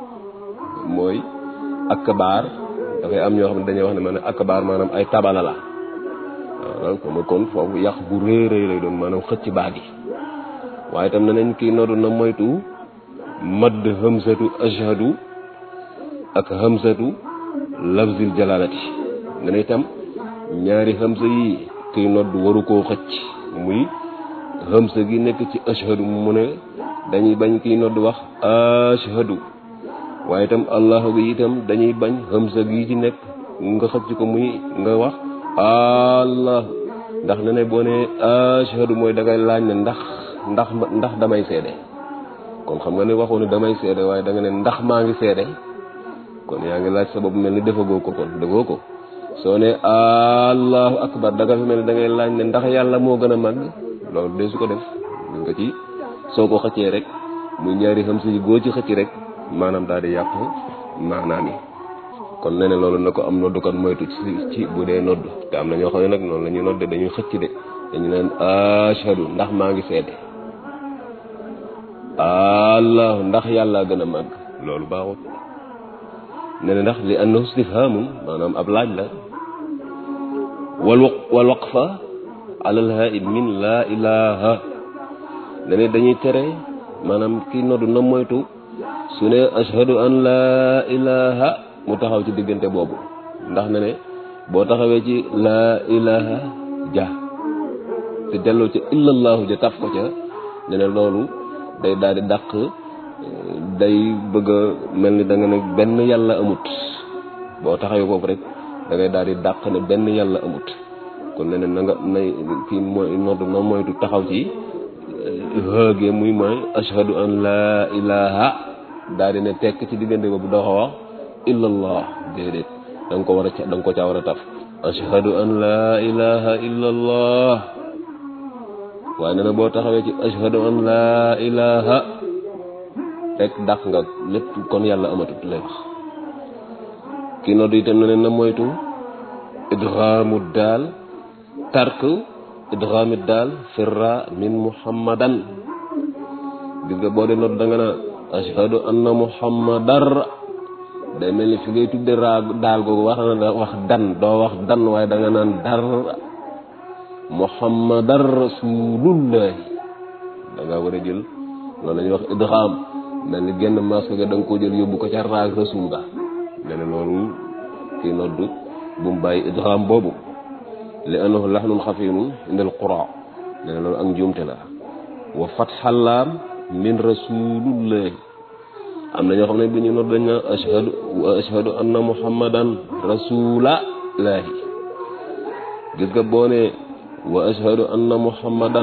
mooy akbar dafay am ñoo xam ne dañuy wax ne maanaam akbar maanaam ay tabala la waaw comme kon foofu yàq bu rëy rëy lay doon maanaam xëcc baag yi waaye itam ne nañ kii noddu na moytu madd hamsatu ashhadu ak hamsatu lafzil jalalati ne na itam ñaari hamsa yi kiy nodd waru koo xëcc muy hamsa gi nekk ci ashhadu mu ne dañuy bañ kiy nodd wax ashhadu waaye itam allahu gi itam dañuy bañ hamsa gi ci nekk nga xëcc ko muy nga wax allah ndax ne ne boo ne ashhadu mooy dangay laaj ne ndax ndax ndax damay seede kon xam nga ne waxoo ne damay seede waaye da nga ne ndax maa ngi seede kon yaa ngi laaj sa bopp mel ni defagoo ko kon defoo ko soo ne allahu akbar da nga fi mel ni da ngay laaj ne ndax yàlla moo gën a màgg loolu de su ko def ñu nga ci soo ko xëccee rek muy ñaari xam si goo ci xëcc rek maanaam daal di yàq maanaam yi kon nee na loolu na ko am noddukat moytu ci ci bu dee nodd te am na ñoo xam ne nag noonu la ñuy nodde dañuy xëcc de dañu naan ashhadu ndax maa ngi seede allah ndax yàlla gën a màgg loolu baaxut ne ne ndax li annahu istifhamun maanaam ab laaj la wal wal waqfa ala alhaib min laa ilaha ne ne dañuy tere maanaam kii noddu na moytu su ne ashhadu an laa ilaha mu taxaw ci diggante boobu ndax ne ne boo taxawee ci laa ilaha ja te delloo ca illallahu ja taf ko ca ne ne loolu day daal di dàq day bëgg a mel ni da nga ne benn yàlla amut boo taxawee foofu rek da ngay daal di dàq ne benn yàlla amut kon ne ne na nga nay kii mooy nodd na moytu taxaw ci hëgee muy mooy ashhadu an laa ilaha daal di ne tekk ci diggante boobu doo ko wax illallah déedéet da nga ko war a da nga ko caa war a taf ashhadu an laa ilaha illallah waaye nee na boo taxawee ci ashhadu an laa ilaha rek dàq nga lépp kon yàlla amatut lay wax kii nodd itam ne na moytu idghaamu daal tark idghaamu daal firra min muhammadan gis nga boo dee nodd da nga naa ashhadu anna muhammadar day mel ni fi ngay tudde raa daal googu wax na wax dan doo wax dan waaye da nga naan dar muhammadar rasulullah da nga war a jël loolu la ñuy wax idgham mel ni genn masque ga da nga koo jël yóbbu ko ca raag rasul ga ne ne loolu kii noddu bu mu bàyyi idgham boobu li annahu lahnun xafiinun indal qura ne ne loolu ak njuumte la wa fatxalaam min rasulullah am na ñoo xam ne bi ñu nodd dañ na ashhadu wa ashhadu anna muhammadan rasulallahi gis nga boo ne wa ashhadu anna muhammadan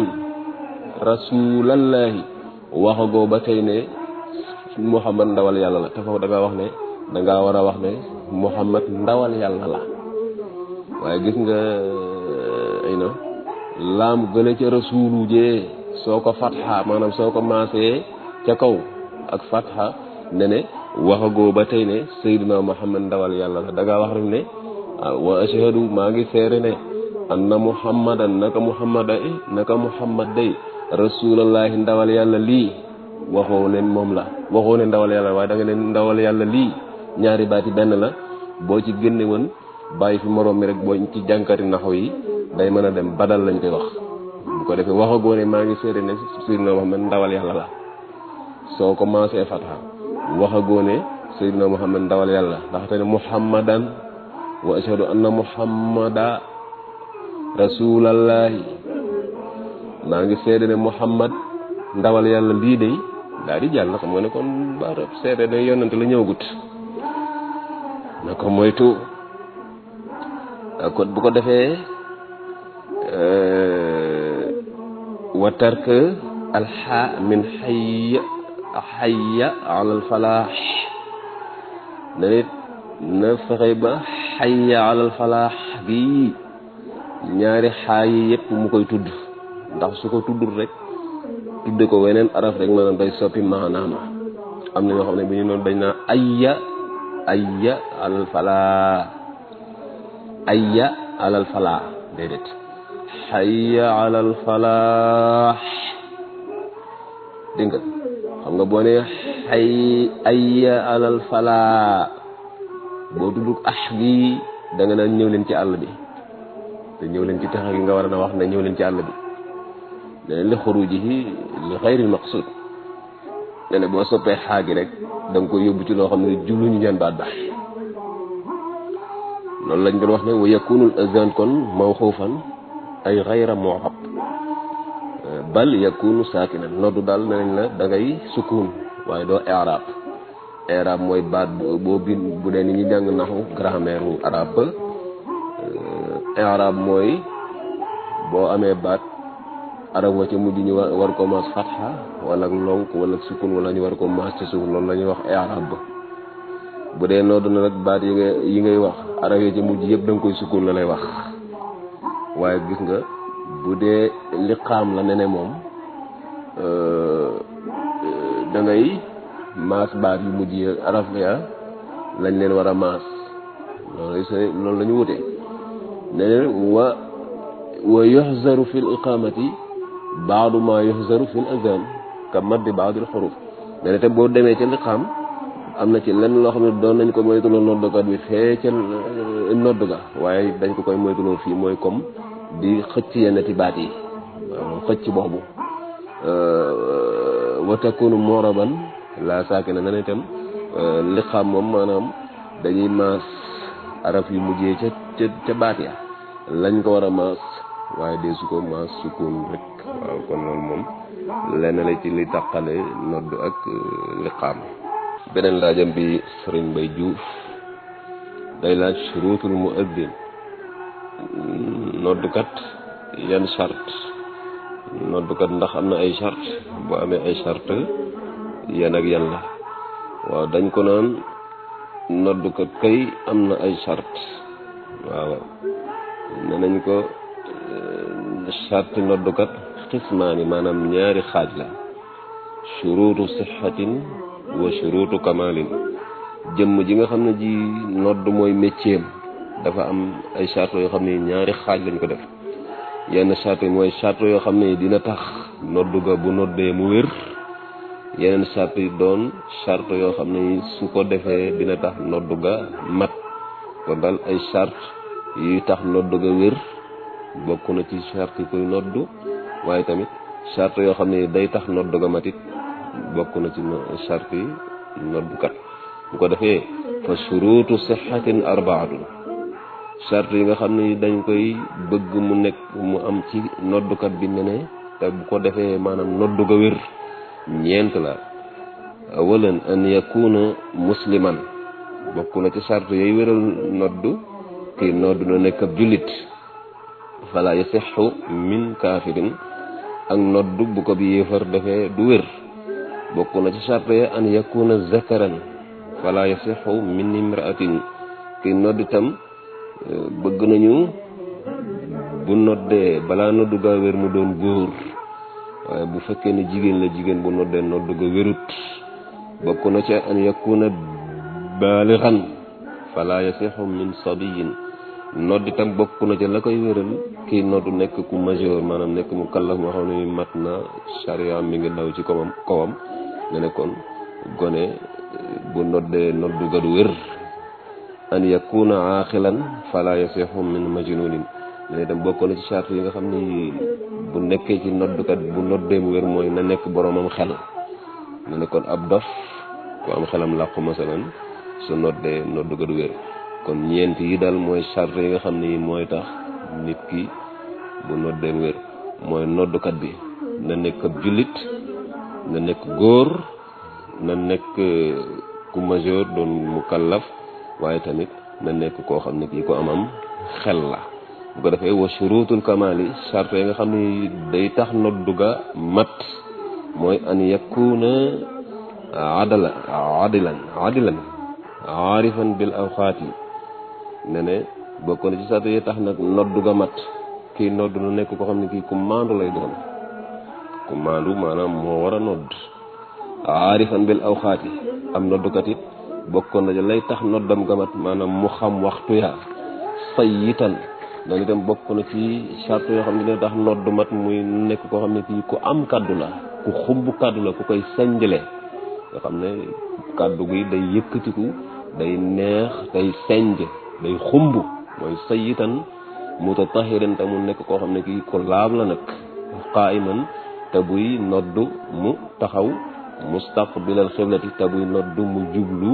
rasulallahi waxagoo ba tey ne muhammad ndawal yàlla la te foofu da nga wax ne da ngaa war a wax ne muhammad ndawal yàlla la waaye gis nga ay na laam gële ca rasulu jee soo ko fatxa maanaam soo ko maasee ca kaw ak fatxa ne ne waxagoo ba tey ne sayyidina muhammad ndawal yàlla la da ngaa wax rek ne wa ashhadu maa ngi seere ne anna muhammadan naka muhammad naka muhammad day rasulallahi ndawal yàlla lii waxoo leen moom la waxoo ne ndawal yàlla waaye da nga ne ndawal yàlla lii ñaari baati benn la boo ci génne woon bàyyi fi moroom mi rek boo ci jànkati naxaw yi day mën a dem badal lañ koy wax bu ko defee waxagoo ne maa ngi seede ne Seydina Muhammad ndawal yàlla la soo commencé fatha waxagoo ne Seydina Muhammad ndawal yàlla ndaxte ne muhammadan wa ashhadu anna muhammada rasulallahi maa ngi seede ne muhammad ndawal yàlla lii de daal di jàll xam nga ne kon baarab seede ne yonante la ñëwagut na ko moytu kon bu ko defee wa tark alxa min xayya xayya alal falaax na nit na fexe ba xayya alal falaax gi ñaari xaay yi yëpp mu koy tudd ndax su ko tuddul rek tudde ko weneen araf rek maanaam day soppi maanaam am na ñoo xam ne bi ñu noonu dañ naa ayya ayya alal falaa ayya alal falaa déedéet xayya alal falaax dégg nga xam nga boo nee xay ayya alal falaa boo tuddul ax gi da nga naan ñëw leen ci àll bi te ñëw leen ci taxa gi nga war a na wax ne ñëw leen ci àll bi leneen li xurujihi li xayril maqsud ne ne boo soppee xaagi rek da nga koy yóbbu ci loo xam ne jubluñu ñaan baat baax loolu lañ doon wax ne wa yakunul azan kon mawxuufan ay xayra muxab bal yakunu saakinan noddu daal ne nañ la da ngay sukkuun waaye doo i'rab i'rab mooy baat boo bin bu dee ni ñu jàng naxu grammaire u arab ba i'rab mooy boo amee baat arab wa ca mujj ñu war ko maas fatxa wala lonk wala sukun wala ñu war ko maas ci suuf loolu la ñuy wax i'rab ba bu dee noddu na nag baat yi nga yi ngay wax arab ya ca mujj yëpp da nga koy sukun la lay wax waaye gis nga bu dee liqaam la ne ne moom da ngay maas baat yu mujj yi arab ya lañ leen war a maas loolu sa loolu la ñu wute ne ne wa wa yuxzaru fi l iqamati baadu ma yuxzaru fi l azan ka maddi baadil xuruf ne ne te boo demee ca liqaam am na ci lenn loo xam ne doon nañ ko moytuloo noddukat bi fee ca nodd ga waaye dañ ko koy moytuloo fii mooy comme di xëcc yenn ti baat yi waaw xëcc boobu wa takunu moraban la saakina na ne itam liqaam moom maanaam dañuy maas araf yu mujjee ca ca ca baat ya lañ ko war a maas waaye dee su ko maas sukun rek waaw kon loolu moom lenn la ci li tàqale nodd ak liqaam beneen laajam bi sëriñ Mbay Juuf day laaj shuruutul muaddin noddukat yan charte noddukat ndax am na ay charte bu amee ay charte yan ak yan la waaw dañ ko naan noddukat kay am na ay charte waaw ne nañ ko charte noddukat xismaani maanaam ñaari xaaj la shuruutu sixatin wa shuruutu kamalin jëmm ji nga xam ne ji nodd mooy métier dafa am ay charte yoo xam ne ñaari xaaj lañ ko def yenn charte yi mooy charte yoo xam ne dina tax nodd ga bu noddee mu wér yeneen charte yi doon charte yoo xam ne su ko defee dina tax nodd ga mat kon daal ay charte yuy tax nodd ga wér bokk na ci charte yi koy nodd waaye tamit charte yoo xam ne day tax nodd ga matit bokk na ci charte yi noddukat bu ko defee fa shuruutu sixatin arbaatun charte yi nga xam ne dañ koy bëgg mu nekk mu am ci noddukat bi ne ne te bu ko defee maanaam noddu ga wér ñeent la awalan an yakuna musliman bokk na ci charte yooyu wéral noddu kii noddu na nekk ab jullit fala yasixu min kaafirin ak noddu bu ko bi yéefar defee du wér bokk na ci charte ya an yakuna zakaran fala yasixu min imraatin kii nodd itam bëgg nañu bu noddee balaa noddu gaa wér mu doon góor waaye bu fekkee ne jigéen la jigéen bu noddee noddu ga wérut bokk na ci an yakuna baalixan fala yasixu min sabiyin nodd itam bokk na ci la koy wéral kii noddu nekk ku majeur maanaam nekk mu kallaf moo xam ne mat na charia mi ngi daw ci kawam kawam nga ne kon gone bu noddee noddu ga du wér an yakuna aaxilan fala yasixu min majnunin ne itam bokk na ci charte yi nga xam ni bu nekkee ci noddukat bu noddee mu wér mooy na nekk boromam xel na nekkoon ab dof ku am xelam làqu masalan su noddee noddu ga du wér kon ñeent yi daal mooy charte yi nga xam ni mooy tax nit ki bu noddee mu wér mooy noddukat bi na nekk ab jullit na nekk góor na nekk ku majeur doon mu kallaf waaye tamit na nekk koo xam ne kii ko amam xel la bu ko defee wa shurutul kamali charte yi nga xam ni day tax noddu ga mat mooy an yakuna adala adilan adilan aarifan bil awqaati ne ne bokk na ci charte yi tax nag noddu ga mat kii noddu na nekk koo xam ne kii ku maandu lay doon ku maandu maanaam moo war a nodd aarifan bil awqaati am noddukat it bokkoon na lay tax noddam gamat maanaam mu xam waxtu ya sayyitan loolu itam bokk na ci charte yoo xam ne dina tax noddu mat muy nekk koo xam ne kii ku am kaddu la ku xumb kaddu la ku koy senjle nga xam ne kaddu gi day yëkkatiku day neex day senj day xumb mooy sayyitan mutatahiran te mu nekk koo xam ne kii ku laab la nag qaa'iman te buy noddu mu taxaw mustaqbilal xiblati te buy noddu mu jublu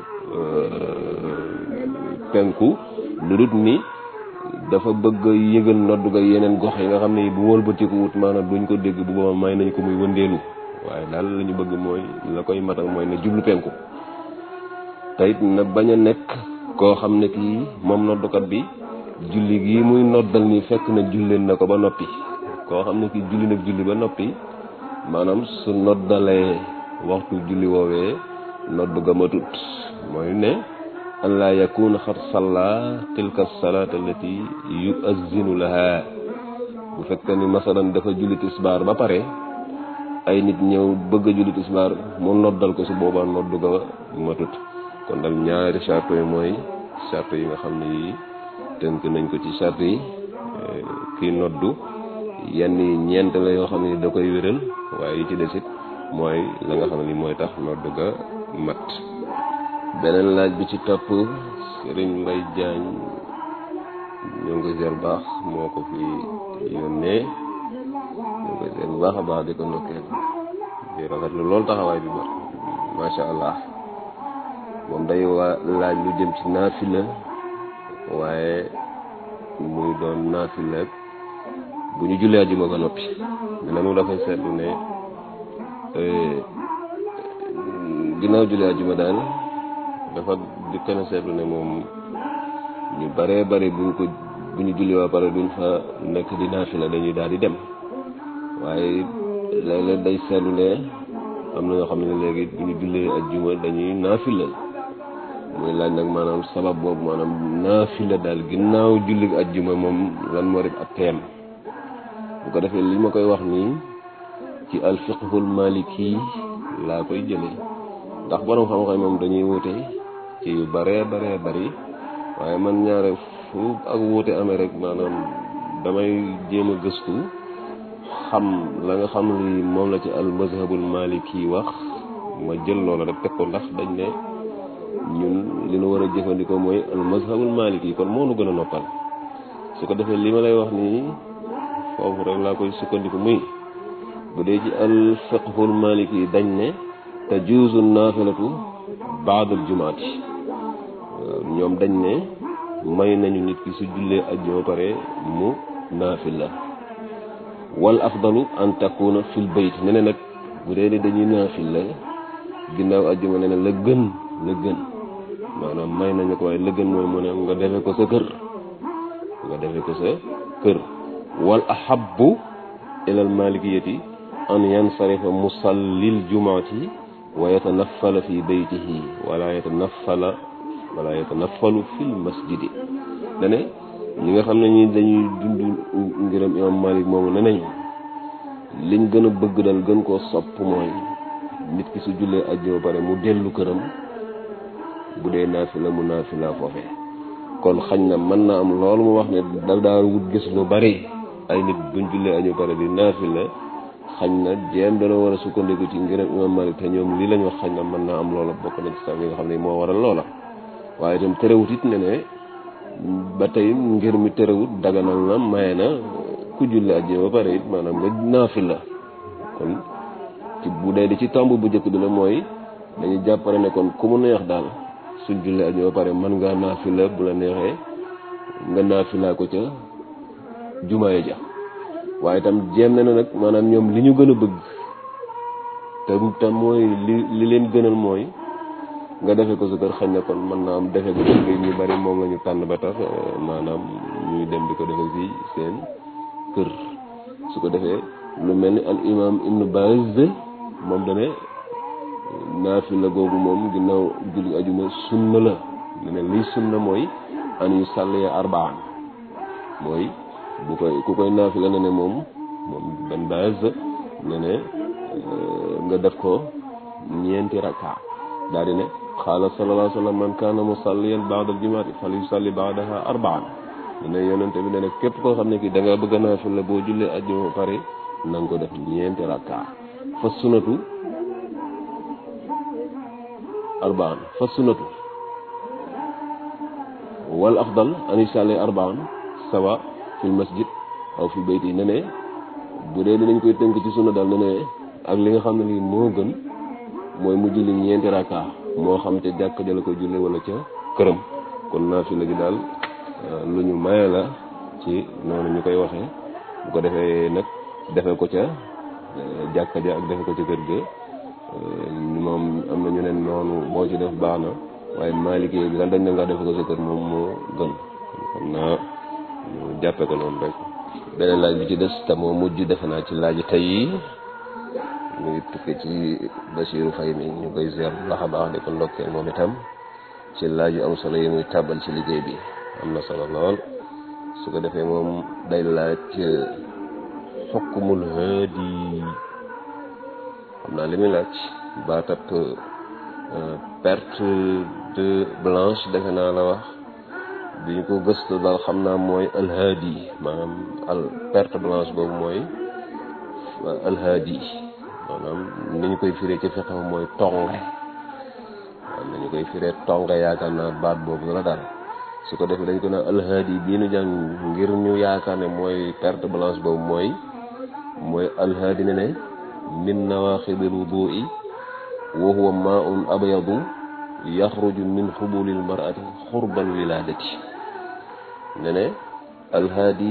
penku lu dut ni dafa bëgg yëgal noddu ga yeneen gox yi nga xam ne bu wëlbatiku wut maanaam duñ ko dégg bu booba may nañ ko muy wëndeelu waaye daal la ñu bëgg mooy la koy matal mooy na jublu penku te it na bañ a nekk koo xam ne kii moom noddukat bi julli gii muy noddal nii fekk na julleen na ko ba noppi koo xam ne kii julli nag julli ba noppi maanaam su noddalee waxtu julli woowee noddu ga matut mooy ne an laa yakuna xat salla tilka salaat allati yuazzinu laha bu fekkee ni masalan dafa julli tisbaar ba pare ay nit ñëw bëgg a julli tisbaar mu noddal ko su boobaa noddu ga matut kon dal ñaari charte yi mooy charte yi nga xam ne yi tënk nañ ko ci charte yi kii noddu yenn yi ñeent la yoo xam ne da koy wéral waaye yi ci desit mooy la nga xam ne mooy tax noddu ga mat beneen laaj bi ci topp sëriñ Mbay Jaañ ñoo ngi koy seer baax moo ko fi yónnee ñoo ngi koy seer bu baax a baax di ko ndokkeel di rafetlu loolu taxawaay bi ba macha allah moom day waa laaj lu jëm ci naafila waaye muy doon naafila bu ñu jullee ajuma ba noppi dina mu dafay seetlu ne ginnaaw jullee ajuma daal dafa di kenn seetlu ne moom ñu baree bari buñ ko bu ñu julli waa pare duñ fa nekk di naafila dañuy daal di dem waaye léeg-léeg day seetlu ne am na ñoo xam ne léegi bu ñu jullee ajjuma dañuy naafila muy laaj nag maanaam sabab boobu maanaam naafila daal ginnaaw julli ajjuma moom lan moo def ak teem bu ko defee li ma koy wax nii ci alfiqhul maliki laa koy jëlee ndax borom xam-xam moom dañuy wute ci yu baree baree bari waaye man ñaare fu ak wuute amee rek maanaam damay jéem a gëstu xam la nga xam li moom la ci al mazhabul maliki wax ma jël loola rek teg ko ndax dañ ne ñun li nu war a jëfandikoo mooy al mazhabul maliki kon moo nu gën a noppal su ko defee li ma lay wax nii foofu rek laa koy sukkandiku muy bu dee ci al fiqhul maliki dañ ne tajuuzu naafilatu baadal jumaati ñoom dañ ne may nañu nit ki su jullee ajjuma pare mu naafila wal afdalu an takuna fil bayt ne ne nag bu dee ni dañuy naafila ginnaaw ajjuma ne ne la gën la gën maanaam may nañu ko waaye la gën mooy mu ne nga defe ko sa kër nga defe ko sa kër wal ahabbu ilal malikiyati an yansarifa musallil jumaati wa yatanaffala fi baytihi wala yatanaffala wala yatanaffalu fil masjidi dane ñi nga xam ne ñi dañuy dund ngiram imam malik moomu ne nañ liñ gën a bëgg dal gën koo sopp mooy nit ki su jullee ajjuma pare mu dellu këram bu dee naafila mu naafila foofee kon xañ na mën na am loolu mu wax ne dal daa wut gis lu bari ay nit buñ jullee ajjuma pare di naafila xañ na jéem dana war a sukkandiku ci ngir imam Malik te ñoom lii lañ wax xañ na mën naa am loola bokk na ci sax yi nga xam ne moo waral loola waaye itam terewut it ne ne ba tey ngir mi terewut daganal na maye na ku julli ajjuma ba pare it maanaam nga naafila kon ci bu dee di ci tomb bu njëkk bi la mooy dañuy jàppale ne kon ku mu neex daal suñ julli ajjuma ba pare mën ngaa naafila bu la neexee nga naafilaa ko ca jumaaya ja waaye itam jéem na nag maanaam ñoom li ñu gën a bëgg te te mooy li li leen gënal mooy nga defe ko sa kër xañ na kon mën naa am defe ko sa kër ñu bari moom la ñu tànn ba tax maanaam ñuy dem di ko defe ci seen kër su ko defee lu mel ni al imam ibnu Baz moom dane naafila googu moom ginnaaw julli ajuma sunna la ne ne liy sunna mooy an yu sàllee arbaan mooy bu koy ku koy naafila ne ne moom moom benn Baz ne ne nga def ko ñeenti rakka daal di ne qaala sallallahu alayhi wa sallam man kaana musalliyan baada aljumaati fal yusalli baadaha arbaan ne yonente bi ne ne képp koo xam ne kii da nga bëgg a naafila boo jullee ajjuma pare na nga ko def ñeenti rakka fa sunatu arbaan fa sunatu wal afdal an yusalli arbaan sawa fil masjid aw fi bayti ne ne bu dee dinañ koy tënk ci sunna daal ne ne ak li nga xam ne lii moo gën mooy mu julli ñeenti rakka moo xam ca jàkk ja la koy julli wala ca këram kon naafila gi daal lu ñu maye la ci noonu ñu koy waxee bu ko defee nag defe ko ca jàkka ja ak defe ko ca kër ga moom am na ñu ne noonu boo ci def baax na waaye maaliki bi daal dañ ne nga defe ko sa kër moom moo gën xam naa ñu jàppe ko noonu rek beneen laaj bi ci des te moo mujj defe naa ci laaj tey yi mu ngi tukke ci Basiiru Fay mi ñu koy ziar bu baax a baax di ko ndokkeel moom itam ci laaj yu am solo yi muy tàbbal ci liggéey bi am na solo lool su ko defee moom day laaj xukkumul haadi xam naa li muy laaj baatab perte de blanche defe naa la wax bi ñu ko gëstu daal xam naa mooy alhaadi maanaam al perte blanche boobu mooy alhaadi maanaam ni ñu koy firee ci fiqh mooy tonge waaw ni ñu koy firee tonge yaakaar naa baat boobu la daal su ko defee dañ ko naan alhaadi bii nu jàng ngir ñu yaakaar ne mooy perte blanche boobu mooy mooy alhaadi ne ne min nawaaxidil wudu'i wa huwa maa'un abyadu yaxruju min xubulil mar'ati xurbal wilaadati ne ne alhaadi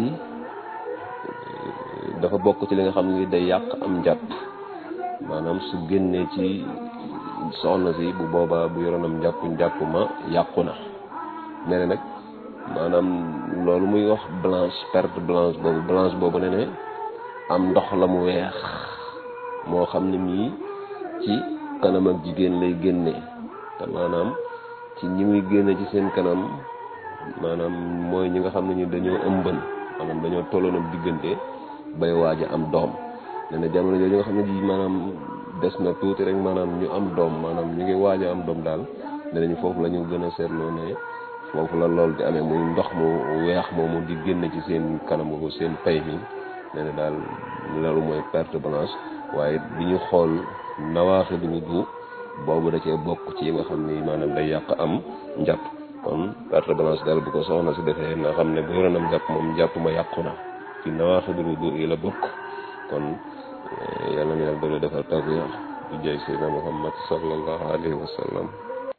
dafa bokk ci li nga xam ne day yàq am njàpp maanaam su génnee ci soxna si bu boobaa bu yoroon am njàpp njàpp ma yàqu na ne ne nag maanaam loolu muy wax blanche perte blanche boobu blanche boobu ne ne am ndox la mu weex moo xam ne mii ci kanam ak jigéen lay génnee te maanaam ci ñi muy génne ci seen kanam maanaam mooy ñi nga xam ne ñu dañoo ëmban maanaam dañoo tolloon ak diggante bay waaj a am doom nee na jamono jooju nga xam ne ji maanaam des na tuuti rek maanaam ñu am doom maanaam ñu ngi waaj a am doom daal nee nañu foofu la ñu gën a seetloo ne foofu la lool di amee muy ndox mu weex moomu di génn ci seen kanam boobu seen pay mi nee na daal loolu mooy perte blanche waaye bi ñu xool nawaaxi du wudu boobu da cee bokk ci yi nga xam ni maanaam day yàq am njàpp kon perte blanche daal bu ko soxna si defee na xam ne bu yoroon am njàpp moom njàpp ma yàqu na ci nawaaxi du wudu yi la bokk kon yàlla na yàlla doole defal tawfiq di jay seydina muhammad sallallahu alayhi wa sallam